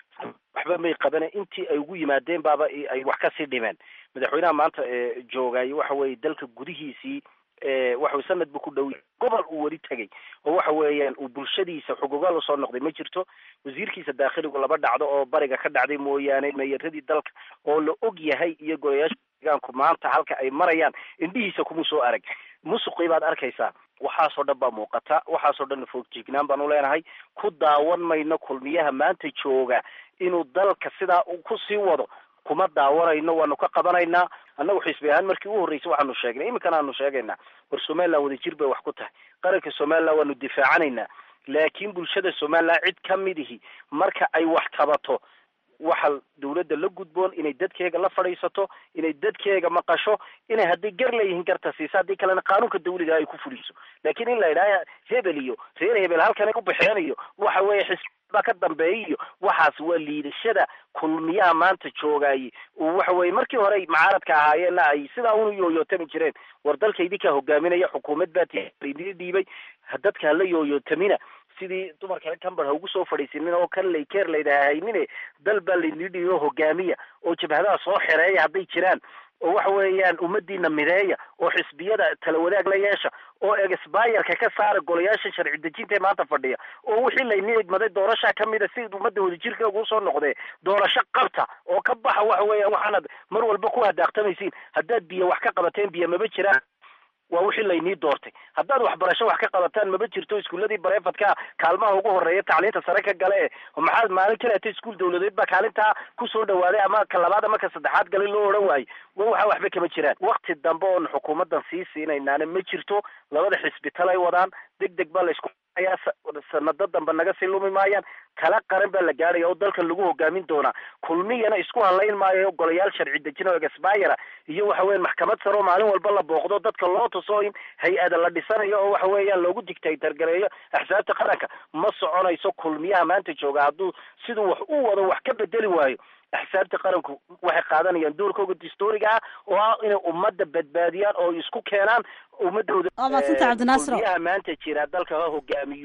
waxba may qabane intii ay ugu yimaadeen baaba ay wax kasii dhimeen madaxweynaha maanta joogay waxa weye dalka gudihiisii waxa sanad bu ku dhow gobol uu weli tegay oo waxa weeyaan uu bulshadiisa xugugaal usoo noqday ma jirto wasiirkiisa daakhiligu laba dhacdo oo bariga ka dhacday mooyaane meeyaradii dalka oo la og yahay iyo golayaasha deegaanku maanta halka ay marayaan indhihiisa kuma soo arag musuqii baad arkaysaa waxaasoo dhan baa muuqata waxaasoo dhan foogjignaan baan uleenahay ku daawan mayno kulmiyaha maanta jooga inuu dalka sidaa uu kusii wado kuma daawanayno waanu ka qabanaynaa annagu xisbi ahaan markii u horreysay waxaanu sheegnay iminkana aanu sheegaynaa war somaliland wadajir bay wax ku tahay qaranka somaliland waanu difaacanaynaa laakiin bulshada somaliland cid ka midihi marka ay wax qabato waxa dawladda la gudboon inay dadkeega la fadhiisato inay dadkeega maqasho inay hadday gar leeyihiin garta siisa haddii kalena qaanuunka dawliga ay ku fuliso laakiin in la yidhaaha hebel iyo reer hebel halkanay u baxeen iyo waxa weeye xisbi baa ka dambeeya iyo waxaas waa liidashada kulmiyaha maanta joogaaye waxa weye markii hore macaaradka ahaayeenna ay sidaa unu yooyootami jireen war dalka idinkaa hogaaminaya xukuumad baa tidin dhiibay dadka hala yooyootamina sidii dumarkale camber ha ugu soo fadhiisinin oo kan laykeer laydaha haynine dal baa laydin dhiibo hogaamiya oo jabhadaha soo xereeya hadday jiraan oo waxa weeyaan ummadiina mideeya oo xisbiyada tala wadaag la yeesha oo exbayerka ka saara golayaasha sharci dejinta ee maanta fadhiya oo wixii layni egmaday doorasha kamida si ummadda wadajirka ugu soo noqdee doorasho qabta oo ka baxa waxa weeyaan waxaanad mar walba ku hadaaqtamaysiin haddaad biyo wax ka qabateen biyo maba jiraan waa wixii laynii doortay haddaad waxbarasho wax ka qabataan maba jirto iskuuladii bareefadka kaalmaha ugu horeeya tacliinta sare ka gale e maxaad maalin kaleeta iskuul dawladeed baa kaalintaa kusoo dhawaaday ama ka labaad ama ka saddexaad galay loo odhan waayo waxa waxba kama jiraan wakti dambe oon xukuumaddan sii siinaynaana ma jirto labada xisbital ay wadaan deg deg baa laysku ayaa sanado dambe naga sii lumi maayaan kala qaran baa la gaadhaya oo dalkan lagu hogaamin doonaa kulmiyana isku halayn maayo golayaal sharci dejin oo exbayera iyo waxa weyan maxkamad sare oo maalin walba la booqdo dadka loo tuso in hay-ada la dhisanayo oo waxa weeyaan loogu dictatorgareeyo axsaabta qaranka ma soconayso kulmiyaha maanta jooga hadduu siduu wax u wado wax ka bedeli waayo axsaabta qaranku waxay qaadanayaan doorkooga dastuuriga ah oo ah inay ummadda badbaadiyaan oo isku keenaan ummadooda waa madsanta cabdinaasir kulmiyaha maanta jira dalka ha hogaamiyo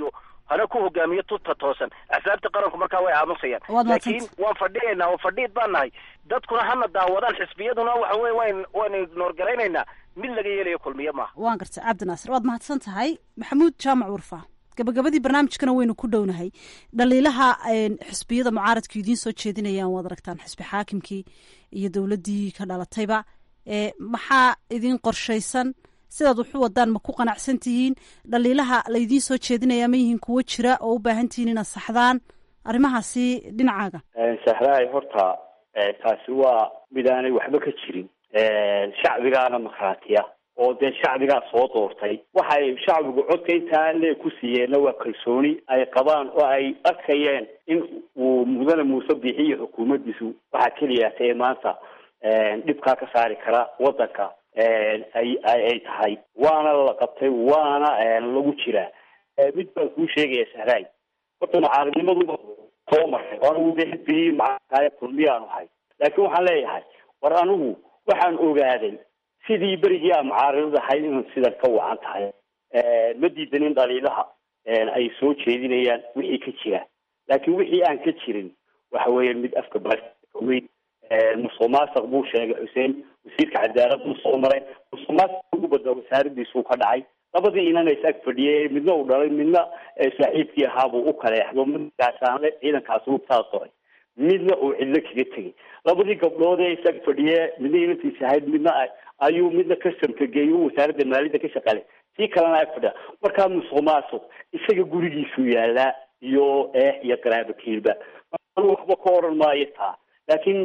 hana ku hogaamiyo tuta toosan axsaabta qaranku markaa way aamusayaan Waad laakiin mahadsantay. waan fadhiyaynaa oo fadhiid baan nahay dadkuna hana daawadaan xisbiyaduna waxa weye wayn waynu ignoorgaraynaynaa mid laga yeelayo kulmiye maaha waan gartay cabdinaasir waad mahadsan tahay maxamuud jaamac warfa gabagabadii barnaamijkana waynu ku dhownahay dhaliilaha een, xisbiyada mucaaradka idiin soo jeedinayaan waad aragtaan xisbi xaakimkii iyo dowladdii ka dhalatayba ee maxaa idin qorshaysan sidaad waxu wadaan ma ku qanacsan tihiin dhaliilaha laydiin soo jeedinaya ma yihiin kuwo jira oo u baahan tihiin inaad saxdaan arrimahaasi dhinacaaga sahraay horta eh, taasi waa mid aanay waxba ka jirin shacbigaana markhaatiya oo dee shacbigaa soo doortay waxay shacbigu codka intaa lee ku siiyeenna waa kalsooni ay qabaan oo ay arkayeen in uu mudane muuse bixiyo xukuumaddiisu waxaa keliya ee maanta dhibkaa ka saari kara waddanka ay ay ay tahay waana la qabtay waana lagu jiraa mid baan kuu sheegaya sahraay horta mucaaradnimadu soo maray anigu de xisbigii macaradkaaya kulmiyaan ahay laakiin waxaan leeyahay war anigu waxaan ogaaday sidii berigii aan mucaaradad ahay inaan sidan ka wacan tahay ma diidanin dhaliilaha ay soo jeedinayaan wixii ka jira laakiin wixii aan ka jirin waxa weeye mid afka baweyn musuq maasuq buu sheegay xuseen wasiirka cadaaladdu soo maray musuq maasuq ugu badnaa wasaaradiisuu ka dhacay labadii inana is ag fadhiyay midna uu dhalay midna saaxiibkii ahaabuu u kaleexdo midkaasaanle ciidankaasi ugtaa soray midna uu cidlo kaga tegay labadii gabdhood ee is ag fadhiye midna inantiis ahayd midna ayuu midna customka geeyo wasaaradda maaliyadda ka shaqaalay tii kalena ag fadhiya markaa musuq maasuq isaga gurigiisuu yaalaa iyo eex iyo qaraabo kiilba anu waxba ka oran maayo taa laakiin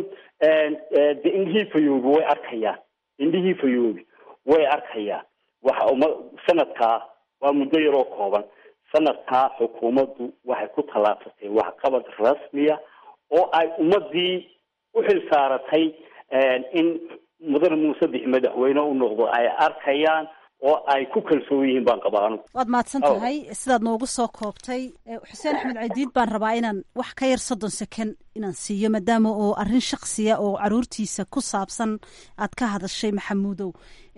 de indhihii fayoobi way arkayaan indhihii fayoobi way arkayaan waxa uma sanadkaa waa muddo yaroo kooban sanadkaa xukuumaddu waxay ku tallaabsatay waxqabad rasmiya oo ay ummadii u xil saaratay in mudane muuse bixi madaxweyne u noqdo ay arkayaan oo ay ku kalsoon yihiin baan qabaa anugu waad mahadsan tahay sidaad noogu soo koobtay xuseen axmed cadiid baan rabaa inaan wax ka yar soddon second inaan siiyo maadaama oo arrin shaksiya oo caruurtiisa ku saabsan aad ka hadashay maxamuudow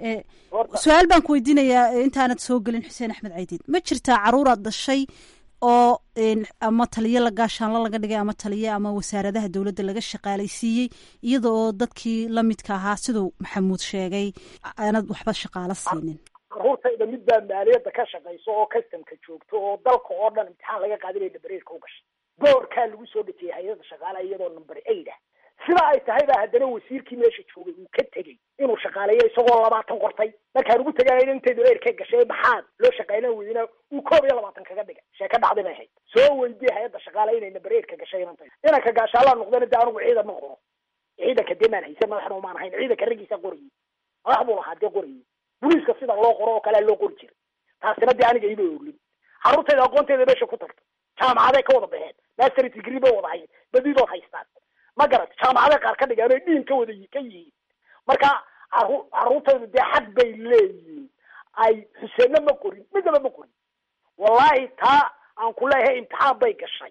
su-aal baan ku weydiinayaa intaanad soo gelin xuseen axmed cadiid ma jirtaa caruuraad dhashay oo ama taliye la gaashaanlo laga dhigay ama taliye ama wasaaradaha dowladda laga shaqaalaysiiyey iyada oo dadkii lamidka ahaa siduu maxamuud sheegay aanad waxba shaqaalo siinin caruurtayda mid baa maaliyadda ka shaqayso oo customka joogto oo dalka oo dhan imtixaan laga qaadinaya bareerka u gashay boorkaa lagu soo dhejiyay hay-adda shaqaalaha iyadoo number eight ah sida ay tahay baa haddana wasiirkii meesha joogay uu ka tegey inuu shaqaaleeyo isagoo labaatan qortay markaan ugu tagaayo intaydu eer ka gashay maxaad loo shaqaylan weydina uu koob iyo labaatan kaga dhigay sheeka dhacday bay ahayd soo weydiye hay-adda shaqaale inay number eight ka gashay inantay inanka gaashaalaa noqdana de anigu ciidan ma qoro ciidanka dee maan haysan madaxna umaan ahayn ciidanka raggiisa qorayay madax buu lahaa dee qorayay boliiska sida loo qoro oo kalea loo qori jiray taasina dee aniga ima oglin carruurtayda aqoonteeda meesha ku tagto jaamacaday ka wada baxeen master degree bay wada hayen badidood haystaan ma garat jaamacaday qaar ka dhigaan oy dhiin ka wada ka yihiin marka caru carruurtaydu dee xaq bay leeyihiin ay xuseenna ma qorin midnaba ma qorin wallahi taa aan ku leeyahay imtixaan bay gashay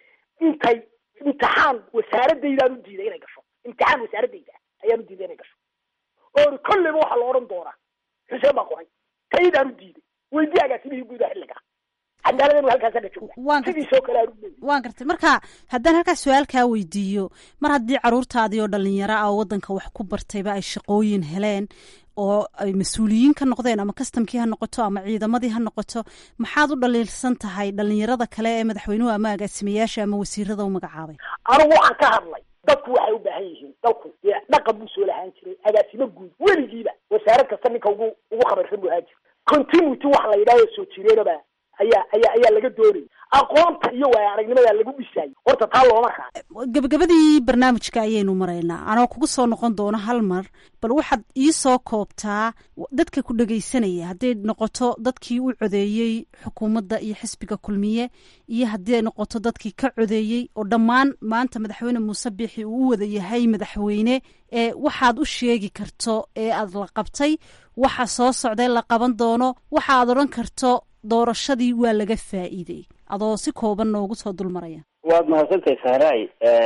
intay imtixaan wasaaradaydaan u diiday inay gasho imtixaan wasaaradayda ayaan u diiday inay gasho oori kolleyba waxaa la odhan doonaa xuseen baa qoray taydaan u diiday weydii agaasimihii guuda xilliga cadaaladanu halkaasa ka jooga sidiisoo kale aan u leeyahay waan gartay marka haddaan halkaas su-aal kaa weydiiyo mar haddii caruurtaadii oo dhalinyaro ah oo waddanka wax ku bartayba ay shaqooyin heleen oo ay mas-uuliyiin ka noqdeen ama kastamkii ha noqoto ama ciidamadii ha noqoto maxaad u dhaliilsan tahay dhalinyarada kale ee madaxweynuhu ama agaasimayaasha ama wasiirada u magacaabay anigu waxaan ka hadlay dadku waxay u baahan yihiin dalku dee dhaqan buu soo lahaan jiray agaasimo guud weligiiba wasaarad kasta ninka ugu ugu khabarsan buu ahaan jiray continuity waxa la yidhahdo soo jireenaba ayaa ayaa ayaa laga doonayay aqoonta iyo waaya aragnimada lagu dhisayay horta taa looma raaco gabagabadii barnaamijka ayaynu maraynaa anoo kugu soo noqon doono hal mar bal waxaad ii soo koobtaa dadka ku dhegaysanaya hadday noqoto dadkii u codeeyey xukuumadda iyo xisbiga kulmiye iyo haddii ay noqoto dadkii ka codeeyey oo dhammaan maanta madaxweyne muuse biixi uu u wada yahay madaxweyne ee waxaad u sheegi karto ee aad la qabtay waxa soo socday la qaban doono waxa aad odhan karto doorashadii waa laga faa'iiday adoo si kooban noogu soo dul maraya waad mahadsantahay sahraay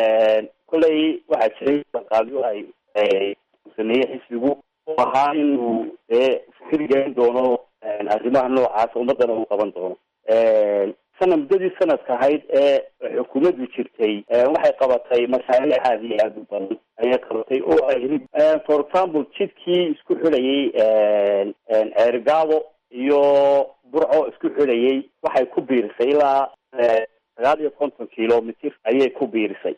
kolley waxaa jiray qaabyo ay sameeyey xisbigu oo ahaa inuu dee fikir gelin doono arrimaha noocaas ummadana uu qaban doono sana muddadii sanadka ahayd ee xukuumaddu jirtay waxay qabatay mashaariic aada iyo aada u badan ayay qabatay oo ay for example jidkii isku xidhayay ceergaado iyo burco isku xidhayay waxay ku biirisay ilaa sagaal iyo konton kilomitr ayay ku biirisay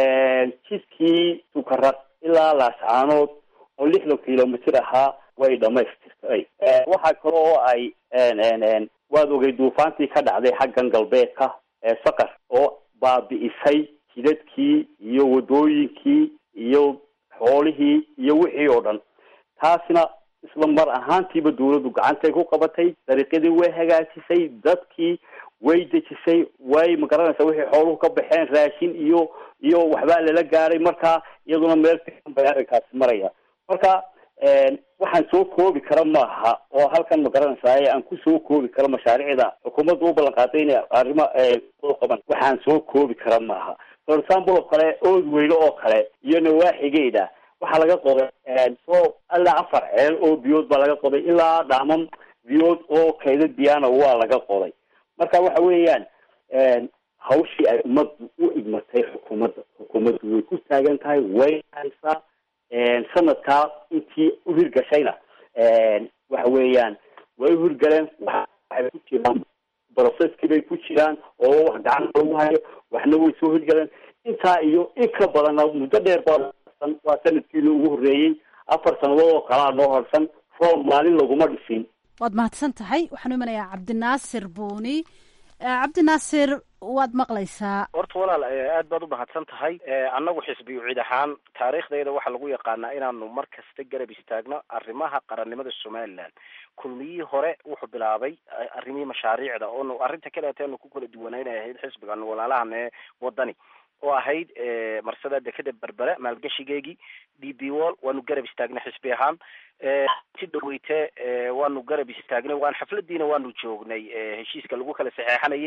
jidkii sukaraq ilaa laascaanood oo lixdan kilomitr ahaa way dhamaystirtay waxaa kale oo ay waad ogay duufaantii ka dhacday xaggan galbeedka ee saqar oo baabi'isay jidadkii iyo wadooyinkii iyo xoolihii iyo wixii oo dhan taasina isla mar ahaantiiba dawladdu gacantay ku qabatay dariiqyadii way hagaajisay dadkii way dejisay way magaranaysa wixii xooluhu ka baxeen raashin iyo iyo waxbaa lala gaaray marka iyaduna meel fiican bay arrinkaasi maraya marka waxaan soo koobi kara maaha oo halkan magaranaysaay aan ku soo koobi karo mashaariicda xukuumadda u ballan qaaday inay arrimo qaban waxaan soo koobi kara maaha for example oo kale ood weyne oo kale iyo nawaaxigeeda waxaa laga qoday so ilaa afar ceel oo biyood baa laga qoday ilaa dhaaman biyood oo kaydad biyana waa laga qoday marka waxa weeyaan hawshii ay ummaddu u igmatay xukuumadda xukuumaddu way ku taagan tahay way haysaa sanadkaa intii u hirgashayna waxa weeyaan way u hirgaleen waxay ku jiraan processkii bay ku jiraan oo wax gacan lagu hayo waxna way soo hirgaleen intaa iyo in ka badanna muddo dheer baa waa sanadkiina ugu horreeyey afar sanadood oo kalaa noo horsan roob maalin laguma dhisin waad mahadsan tahay waxaan u imanayaa cabdinaasir buuni cabdinaasir waad maqlaysaa horta walaal aad baad u mahadsan tahay annagu xisbi ucid ahaan taariikhdayda waxaa lagu yaqaanaa inaanu mar kasta garab istaagno arrimaha qarannimada somaliland kulmiyihii hore wuxuu bilaabay arrimihii mashaariicda oonu arrinta kaleeta aanu ku kala duwanaynay ahayd xisbigan walaalahan ee wadani oo ahayd marsada dekeda berbere maalgashigeegii d b wall waanu garab istaagnay xisbi ahaan si dhaweyte waanu garab istaagnay waan xafladiina waanu joognay heshiiska lagu kala saxeexanayay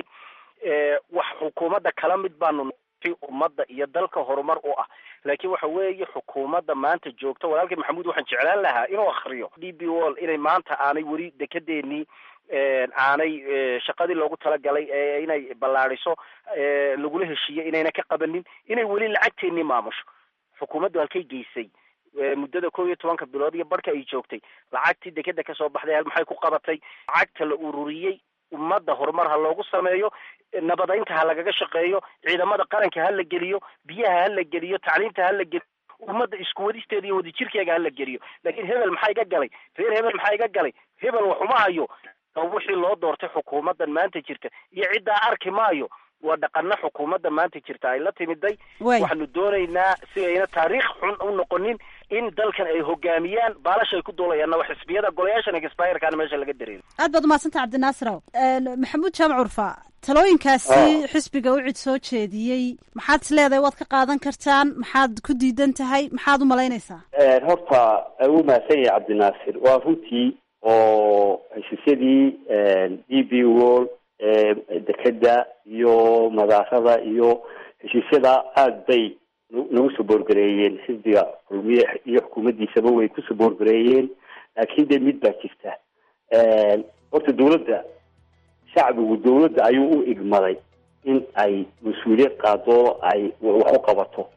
wax xukuumadda kala mid baanu ummadda iyo dalka horumar u ah laakiin waxa weeye xukuumadda maanta joogta walaalkii maxamuud waxaan jeclaan lahaa inuu akriyo d b wall inay maanta aanay weli dekedeenii aanay shaqadii loogu talagalay ee inay ballaadiso lagula heshiiyey inayna ka qabanin inay weli lacagteenii maamusho xukuumaddu halkay geysay muddada kow iyo tobanka bilood iyo barhka ay joogtay lacagtii dekeda kasoo baxday hal maxay ku qabatay lacagta la ururiyey ummadda horumar ha loogu sameeyo nabadaynta ha lagaga shaqeeyo ciidamada qaranka ha la geliyo biyaha ha la geliyo tacliinta ha la geliyo ummadda isku wadisteeda iyo wadajirkeega ha la geliyo laakiin hebel maxaa iga galay reer hebel maxaa iga galay hebel waxuma hayo wixii loo doortay xukuumaddan maanta jirta iyo ciddaa arki maayo waa dhaqana xukuumadda maanta jirta ay la timiday waxaanu doonaynaa si ayna taariikh xun u noqonin in dalkan ay hogaamiyaan baalasha ay ku duulayaanna waa xisbiyada golayaashan expirekaana meesha laga dareero aad baad umahadsantah cabdinaasiraw maxamuud jaamac curfa talooyinkaasi xisbiga u cid soo jeediyey maxaad is leedahay waad ka qaadan kartaan maxaad ku diidan tahay maxaad u malaynaysaa horta u mahadsan yahay cabdinaasir waa runtii oo heshiisyadii d b wall dekeda iyo madaarada iyo heshiisyada aada bay nagu soo boorgareeyeen xisbiga kulmiye iyo xukuumaddiisaba way ku soo boorgareeyeen laakiin dee mid baa jirta horta dawladda shacbigu dawladda ayuu u igmaday in ay mas-uuliyad qaado ay wax u qabato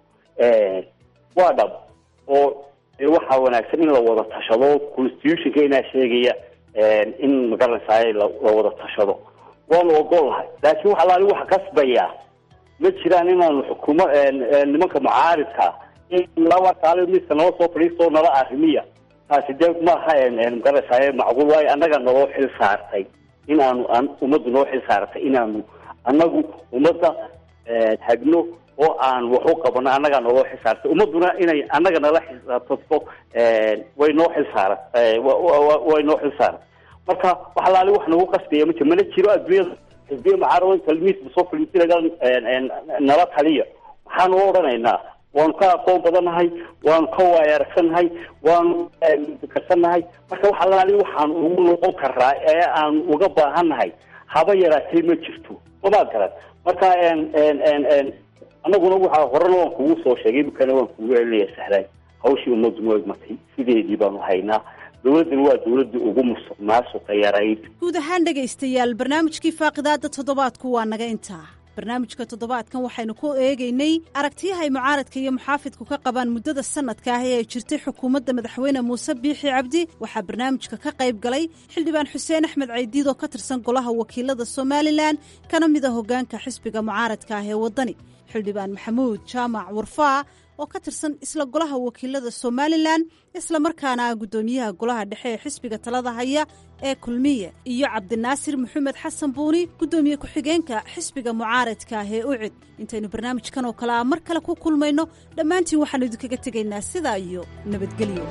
waa dhab oo waxaa wanaagsan in la wada tashado constitutionka inaa sheegaya in magaranaysaay la wada tashado waanu ogolahay laakiin wax alaali waxa kasbaya ma jiraan inaanu xukuuma nimanka mucaaridka in laba kaali midka nala soo fadhiisto nala arrimiya taasi dee maaha magaranaysaay macquul waayo annaga naloo xil saartay in aanu ummaddu noo xil saartay inaanu annagu ummadda hagno oo aan wax u qabano annagaa naloo xil saartay ummadduna inay annaga nala xisaabtato way noo xil saara way noo xil saaran marka wax alaali wax nagu qasbaya ma jir mana jiro adduunyada xisbiya mucaarada talmiisba soo fadhiisinaga nala taliya maxaanu odhanaynaa waanu ka aqoon badannahay waanu ka waaya aragsannahay waanu karsannahay marka wax alaali waxaan ugu noqon karaa ee aan uga baahannahay haba yaraatee ma jirto mamaad garan marka annaguna waxaa horena waan kugu soo sheegay imikana waan kugu celinaya sahlaan hawshii ummaddu noo egmatay sideedii baanu haynaa dowladdani waa dowladdii ugu musuq maasuqa yarayd guud ahaan dhegaystayaal barnaamijkii faaqidaada toddobaadku waa naga intaa barnaamijka toddobaadkan waxaynu ku eegaynay aragtiyaha ay mucaaradka iyo muxaafidku ka qabaan muddada sanadka ah ee ay jirtay xukuumadda madaxweyne muuse biixi cabdi waxaa barnaamijka ka qayb galay xildhibaan xuseen axmed caydiid oo ka tirsan golaha wakiilada somalilan kana mid a hoggaanka xisbiga mucaaradka ah ee waddani xildhibaan maxamuud jaamac warfaa oo ka tirsan isla golaha wakiilada somalilan isla markaana ah guddoomiyaha golaha dhexe ee xisbiga talada haya ee kulmiye iyo cabdinaasir maxamed xasan buuni guddoomiye ku-xigeenka xisbiga mucaaradka ah ee ucid intaynu barnaamijkan oo kale ah mar kale ku kulmayno dhammaantiin waxaanu idinkaga tegaynaa sidaa iyo nabadgelyo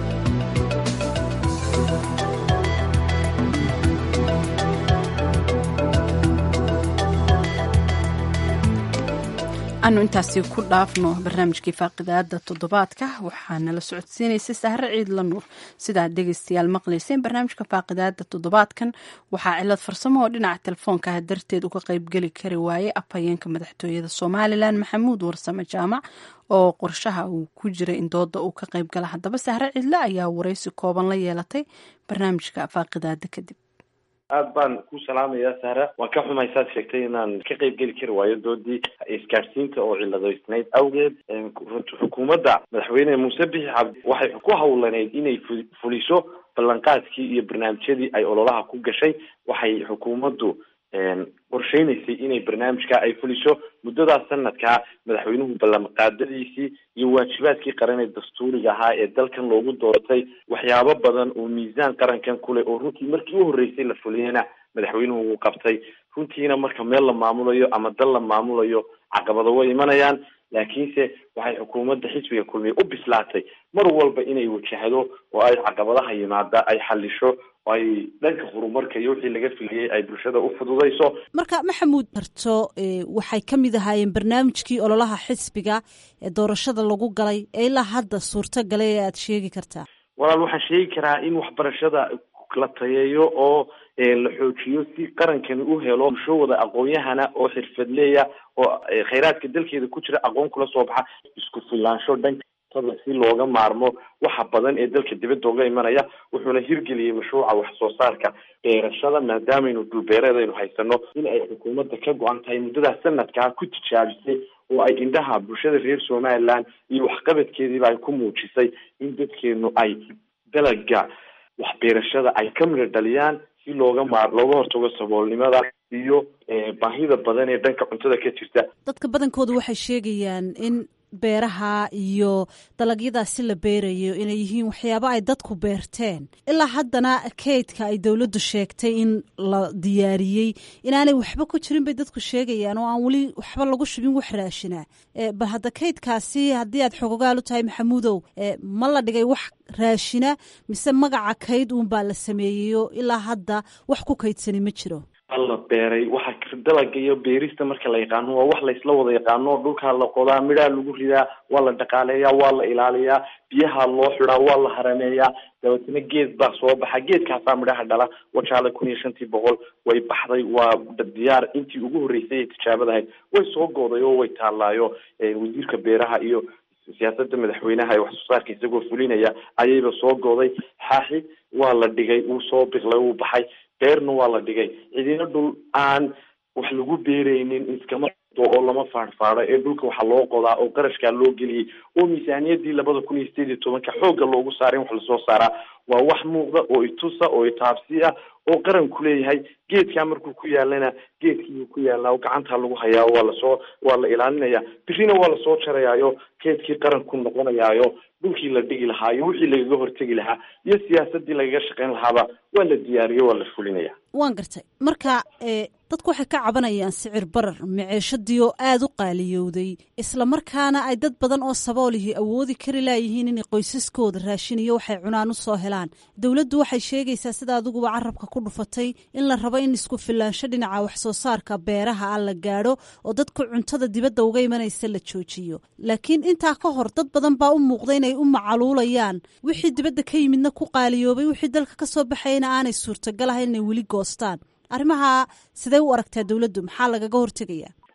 anu intaasi ku dhaafno barnaamijkii faaqidaada toddobaadka waxaana la socodsiinaysay sahre ciid la nuur sidaad dhegeystayaal maqlayseen barnaamijka faaqidaada toddobaadkan waxaa cilad farsamo oo dhinaca telefoonka ah darteed uga qeybgeli kari waayey afhayeenka madaxtooyada somalilan maxamuud warsame jaamac oo qorshaha uu ku jiray in dooda uu ka qeyb gala haddaba sahre ciidle ayaa waraysi kooban la yeelatay barnaamijka faaqidaada kadib aad baan ku salaamayaa sahra waan ka xumay saad sheegtay inaan ka qayb geli kari waayo doodii isgaadhsiinta oo ciladeysnayd awgeed xukuumadda madaxweyne muuse bixi cabdi waxay ku hawlaneyd inay fuliso ballanqaadkii iyo barnaamijyadii ay ololaha ku gashay waxay xukuumaddu qorsheynaysay inay barnaamijka ay fuliso muddadaas sanadkaa madaxweynuhu ballanqaadadiisii iyo waajibaadkii qaran ee dastuuriga ahaa ee dalkan loogu doortay waxyaabo badan oo miisaan qarankan kuleh oo runtii markii u horreysay la fuliyena madaxweynuhu uu qabtay runtiina marka meel la maamulayo ama dal la maamulayo caqabado way imanayaan laakiinse waxay xukuumadda xisbiga kulmiye u bislaatay mar walba inay wajahdo oo ay caqabadaha yimaada ay xalisho oo ay dhanka horumarka iyo wixii laga filiyey ay bulshada u fududayso marka maxamuud barto waxay ka mid ahaayeen barnaamijkii ololaha xisbiga ee doorashada lagu galay ee ilaa hadda suurto galay ee aada sheegi kartaa walaal waxaan sheegi karaa in waxbarashada la tayeeyo oo la xoojiyo si qarankani u helo bulsho wada aqoon-yahana oo xirfadleeya oo khayraadka dalkeeda ku jira aqoon kula soo baxa isku filaansho dhanka si looga maarmo waxa badan ee dalka dibadda uga imanaya wuxuuna hirgeliyey mashruuca wax soo saarka beerashada maadaamaynu dhulbeereed aynu haysano in ay xukuumadda ka go-an tahay muddadaas sanadkaa ku tijaabisay oo ay indhaha bulshada reer somaliland iyo waxqabadkeediiba ay ku muujisay in dadkeenu ay dalaga waxbeerashada ay ka midho dhaliyaan si looga maar looga hortago saboolnimada iyo baahida badan ee dhanka cuntada ka jirta dadka badankooda waxay sheegayaan in beeraha iyo dalagyadaasi la beerayo inay yihiin waxyaabo ay dadku beerteen ilaa haddana kaydka ay dowladdu sheegtay in la diyaariyey inaanay waxba ku jirin bay dadku sheegayaan oo aan weli waxba lagu shubin wax raashinaa bal hadda kaydkaasi haddii aad xogogaal u tahay maxamuudow ma la dhigay wax raashina mise magaca kayd uunbaa la sameeyeyo ilaa hadda wax ku kaydsani ma jiro la beeray waxa dalaga iyo beerista marka la yaqaano waa wax laysla wada yaqaano dhulkaa la qodaa midhaa lagu ridaa waa la dhaqaaleeyaa waa la ilaaliyaa biyaha loo xidaa waa la harameeyaa dabeetna geed baa soo baxa geedkaasaa midhaha dhala wajaale kun iyo shantii boqol way baxday waa diyaar intii ugu horreysay ee tijaabadahayd way soo gooday oo way taallaayo wasiirka beeraha iyo siyaasada madaxweynaha ee wax soo saarka isagoo fulinaya ayayba soo gooday xaaxi waa la dhigay wuu soo biqlay wuu baxay beerna waa la dhigay cidina dhul aan wax lagu beeraynin iskama oo lama faadhfaadho ee dhulka waxaa loo qodaa oo qarashkaa loo geliyey oo miisaaniyadii labada kun iyo sideed iyo tobanka xoogga loogu saaray in wax lasoo saaraa waa wax muuqda oo itusa oo itaabsi ah oo qaranku leeyahay geedkaa markuu ku yaalana geedkiiuu ku yaalnaa gacantaa lagu hayaa waa lasoo waa la ilaalinaya birina waa lasoo jarayaayo geedkii qaranku noqonayaayo dhulkii la dhigi lahaa iyo wixii lagaga hortegi lahaa iyo siyaasadii lagaga shaqayn lahaaba waa la diyaariyo waa la fulinaya waan gartay marka dadku waxay ka cabanayaan sicir barar maceeshadii oo aada u qaaliyowday islamarkaana ay dad badan oo saboolihii awoodi kari laayihiin inay qoysaskooda raashin iyo waxay cunaan u soo helaan dowladdu waxay sheegaysaa sida adiguba carabka ku dhufatay in la rabo in isku filaansho dhinaca wax soo saarka beeraha ah la gaadho oo dadku cuntada dibadda uga imanaysa la joojiyo laakiin intaa ka hor dad badan baa u muuqda inay u macaluulayaan wixii dibadda ka yimidna ku qaaliyoobay wixii dalka ka soo baxayna aanay suurtagal ahayn inay weli goostaan arrimaha sidee u aragtaa dowladdu maxaa lagaga hortegaya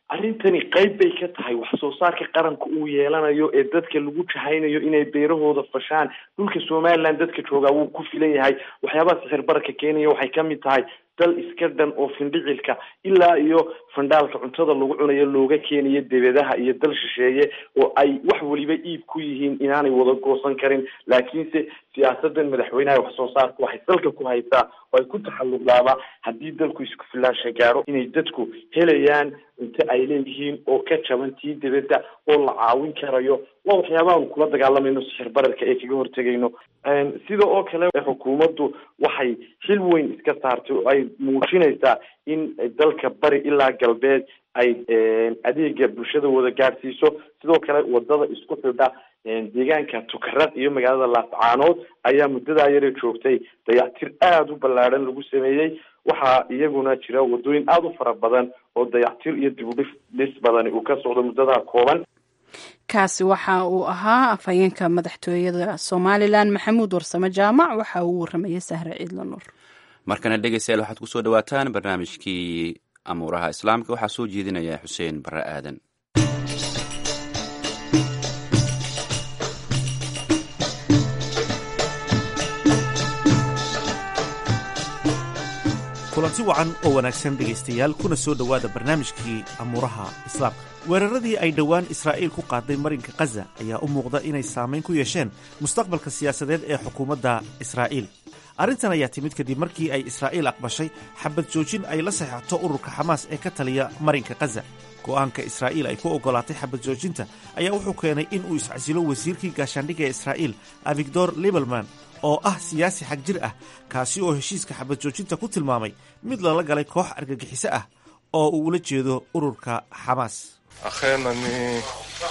arrintani qayb bay ka tahay wax soo saarka qaranka uu yeelanayo ee dadka lagu jahaynayo inay beerahooda fashaan dhulka somaliland dadka joogaa wuu ku filan yahay waxyaabaha sixir bararka keenaya waxay kamid tahay dal iska dhan oo findhicilka ilaa iyo fandhaalka cuntada lagu cunayo looga keenayo debedaha iyo dal shisheeye oo ay wax weliba iib ku yihiin inaanay wada goosan karin laakiinse siyaasadan madaxweynaha wax soo saarka waxay dalka ku haysaa oo ay ku taxalluqdaaba haddii dalku isku filaansha gaaro inay dadku helayaan cunto ay leeyihiin oo ka jaban tii debedda oo la caawin karayo waa waxyaabahaanu kula dagaalamayno sixir bararka ee kaga hortegayno sida oo kale xukuumaddu waxay xil weyn iska saartay oo ay muujinaysaa in dalka bari ilaa galbeed ay adeega bulshada wada gaadhsiiso sidoo kale wadada isku xidha deegaanka tukarad iyo magaalada laascaanood ayaa muddadaa yare joogtay dayactir aada u ballaadhan lagu sameeyey waxaa iyaguna jira wadooyin aada u fara badan oo dayactir iyo dib u dhif dhis badani uu ka socdo muddadaa kooban kaasi waxa uu ahaa afhayeenka madaxtooyada somalilan maxamuud warsame jaamac waxa uu waramayay sahre ciidla nuur markana dhegeystayaal waxaad kusoo dhawaataan barnaamijkii amuuraha islaamka waxaa soo jeedinaya xuseen barre aadan kulanti wacan oo wanaagsan dhegaystayaal kuna soo dhowaada barnaamijkii amuuraha islaamka weeraradii ay dhowaan israa'iil ku qaaday marinka khaza ayaa u muuqda inay saamayn ku yeesheen mustaqbalka siyaasadeed ee xukuumadda israa'iil arrintan ayaa timid kadib markii ay israa'iil aqbashay xabad joojin ay la saxeixato ururka xamaas ee ka taliya marinka khaza go'aanka israa'iil ay ku oggolaatay xabad joojinta ayaa wuxuu keenay in uu iscasilo wasiirkii gaashaandhigga ee israa'iil avigdor libelman oo ah siyaasi xag jir ah kaasi oo heshiiska xabad joojinta ku tilmaamay mid lala galay koox argagixiso ah oo uu ula jeedo ururka xamaas אכן אני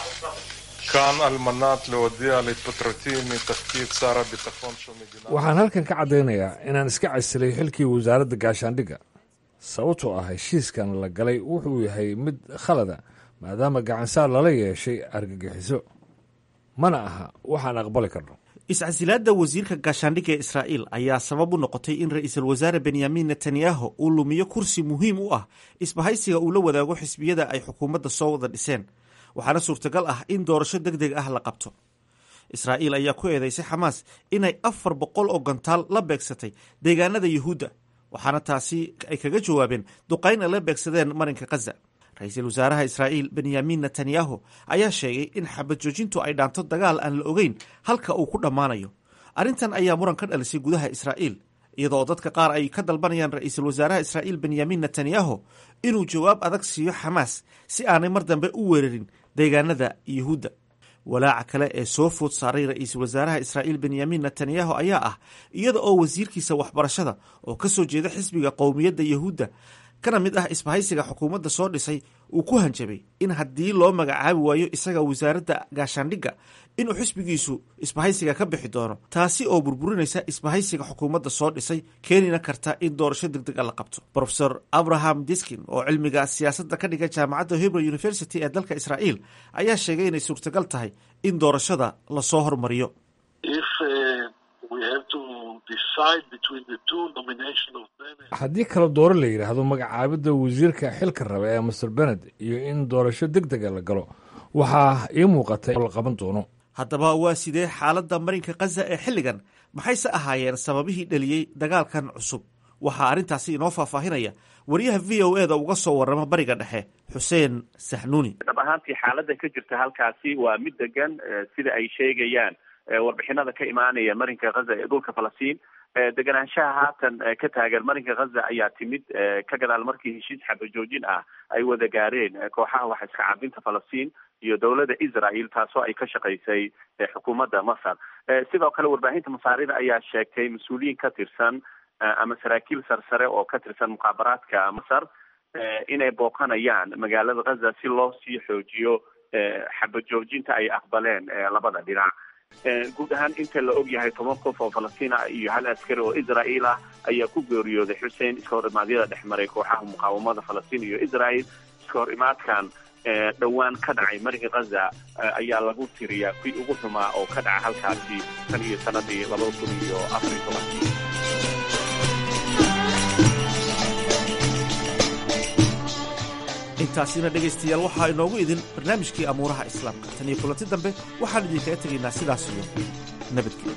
כאן על מנת להודיע על התפטרותי מתפקיד שר הביטחון של מדינת waxaan halkan ka caddaynayaa inaan iska casilay xilkii wasaaradda gaashaandhigga sababtoo ah heshiiskan la galay wuxuu yahay mid khalada maadaama gacansaar lala yeeshay argagixiso mana aha waxaan aqbali karno iscasilaadda wasiirka gaashaandhigga ee israa'iil ayaa sabab u noqotay in ra'iisul wasaare benyamin netanyahu uu lumiyo kursi muhiim u ah isbahaysiga uu la wadaago xisbiyada ay xukuumadda soo wada dhiseen waxaana suurtagal ah in doorasho deg deg ah la qabto israa'iil ayaa ku eedeysay xamaas inay afar boqol oo gantaal la beegsatay deegaanada yuhuudda waxaana taasi ay kaga jawaabeen duqayn ay la beegsadeen marinka khaza ra-iisul wasaaraha israa'iil benyamin netanyahu ayaa sheegay in xabad joojintu ay dhaanto dagaal aan la ogeyn halka uu ku dhammaanayo arrintan ayaa muran ka dhalisay gudaha israa'iil iyadoo dadka qaar ay ka dalbanayaan ra-iisul wasaaraha israa'iil benyamin netanyahu inuu jawaab adag siiyo xamaas si aanay mar dambe u weerarin deegaanada yuhuudda walaaca kale ee soo food saaray ra-iisul wasaaraha israa'iil benyamin netanyahu ayaa ah iyada oo wasiirkiisa waxbarashada oo ka soo jeeda xisbiga qowmiyadda yuhuudda kana mid ah isbahaysiga xukuumadda soo dhisay uu ku hanjabay in haddii loo magacaabi waayo isaga wasaaradda gaashaandhigga inuu xisbigiisu isbahaysiga ka bixi doono taasi oo burburinaysa isbahaysiga xukuumadda soo dhisay keenina karta in doorasho deg deg a la qabto rofesor abraham diskin oo cilmiga siyaasadda ka dhiga jaamacadda hebrew university ee dalka israa'iil ayaa sheegay inay suurtagal tahay in doorashada lasoo hormariyo haddii kala dooro la yidhaahdo magacaabidda wasiirka xilka raba ee master bened iyo in doorasho deg dega la galo waxaa ii muuqatay oo la qaban doono haddaba waa sidee xaaladda marinka khaza ee xilligan maxayse ahaayeen sababihii dheliyey dagaalkan cusub waxaa arrintaasi inoo faahfaahinaya wariyaha v o e da uga soo warrama bariga dhexe xuseen saxnuuni dhab ahaantii xaaladda ka jirta halkaasi waa mid degan sida ay sheegayaan warbixinada ka imaanaya marinka khaza ee dhulka falastiin deganaanshaha haatan ka taagan marinka khaza ayaa timid ka gadaal markii heshiis xabajoojin ah ay wada gaareen kooxaha wax iska cabinta falastiin iyo dowladda israel taasoo ay ka shaqaysay xukuumadda masar sidoo kale warbaahinta masaarida ayaa sheegtay mas-uuliyiin ka tirsan ama saraakiil sarsare oo ka tirsan muqaabaraadka masar inay booqanayaan magaalada khaza si loo sii xoojiyo xabajoojinta ay aqbaleen labada dhinac guud ahaan inta la og yahay toban qof oo falastiin ah iyo hal askari oo israa'iil ah ayaa ku geeriyooday xuseen iska hor imaadyada dhex maray kooxaha muqaawamada falastiin iyo israel iska hor imaadkan dhowaan ka dhacay marinka khaza ayaa lagu tiriyaa kuwii ugu xumaa oo ka dhaca halkaasi tan iyo sanadii labada kun iyo afar iyo tobankii intaasina dhegaystayaal waxaa inoogu idin barnaamijkii amuuraha islaamka tan iyo kulanti dambe waxaan idinkaga tegaynaa sidaas iyo nabadgelyo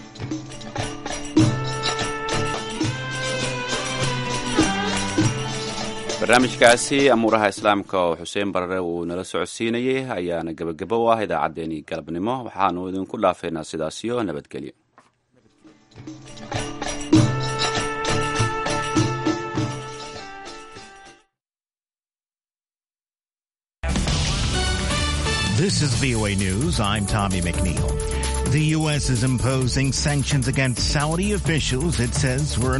barnaamijkaasi amuuraha islaamka oo xuseen barare uu nala socodsiinayey ayaana gebagabo u ah idaacaddeenii galabnimo waxaanu idinku dhaafeynaa sidaasiyo nabadgelyo This is VOA News. I'm Tommy McNeil. The U.S. is imposing sanctions against Saudi officials it says were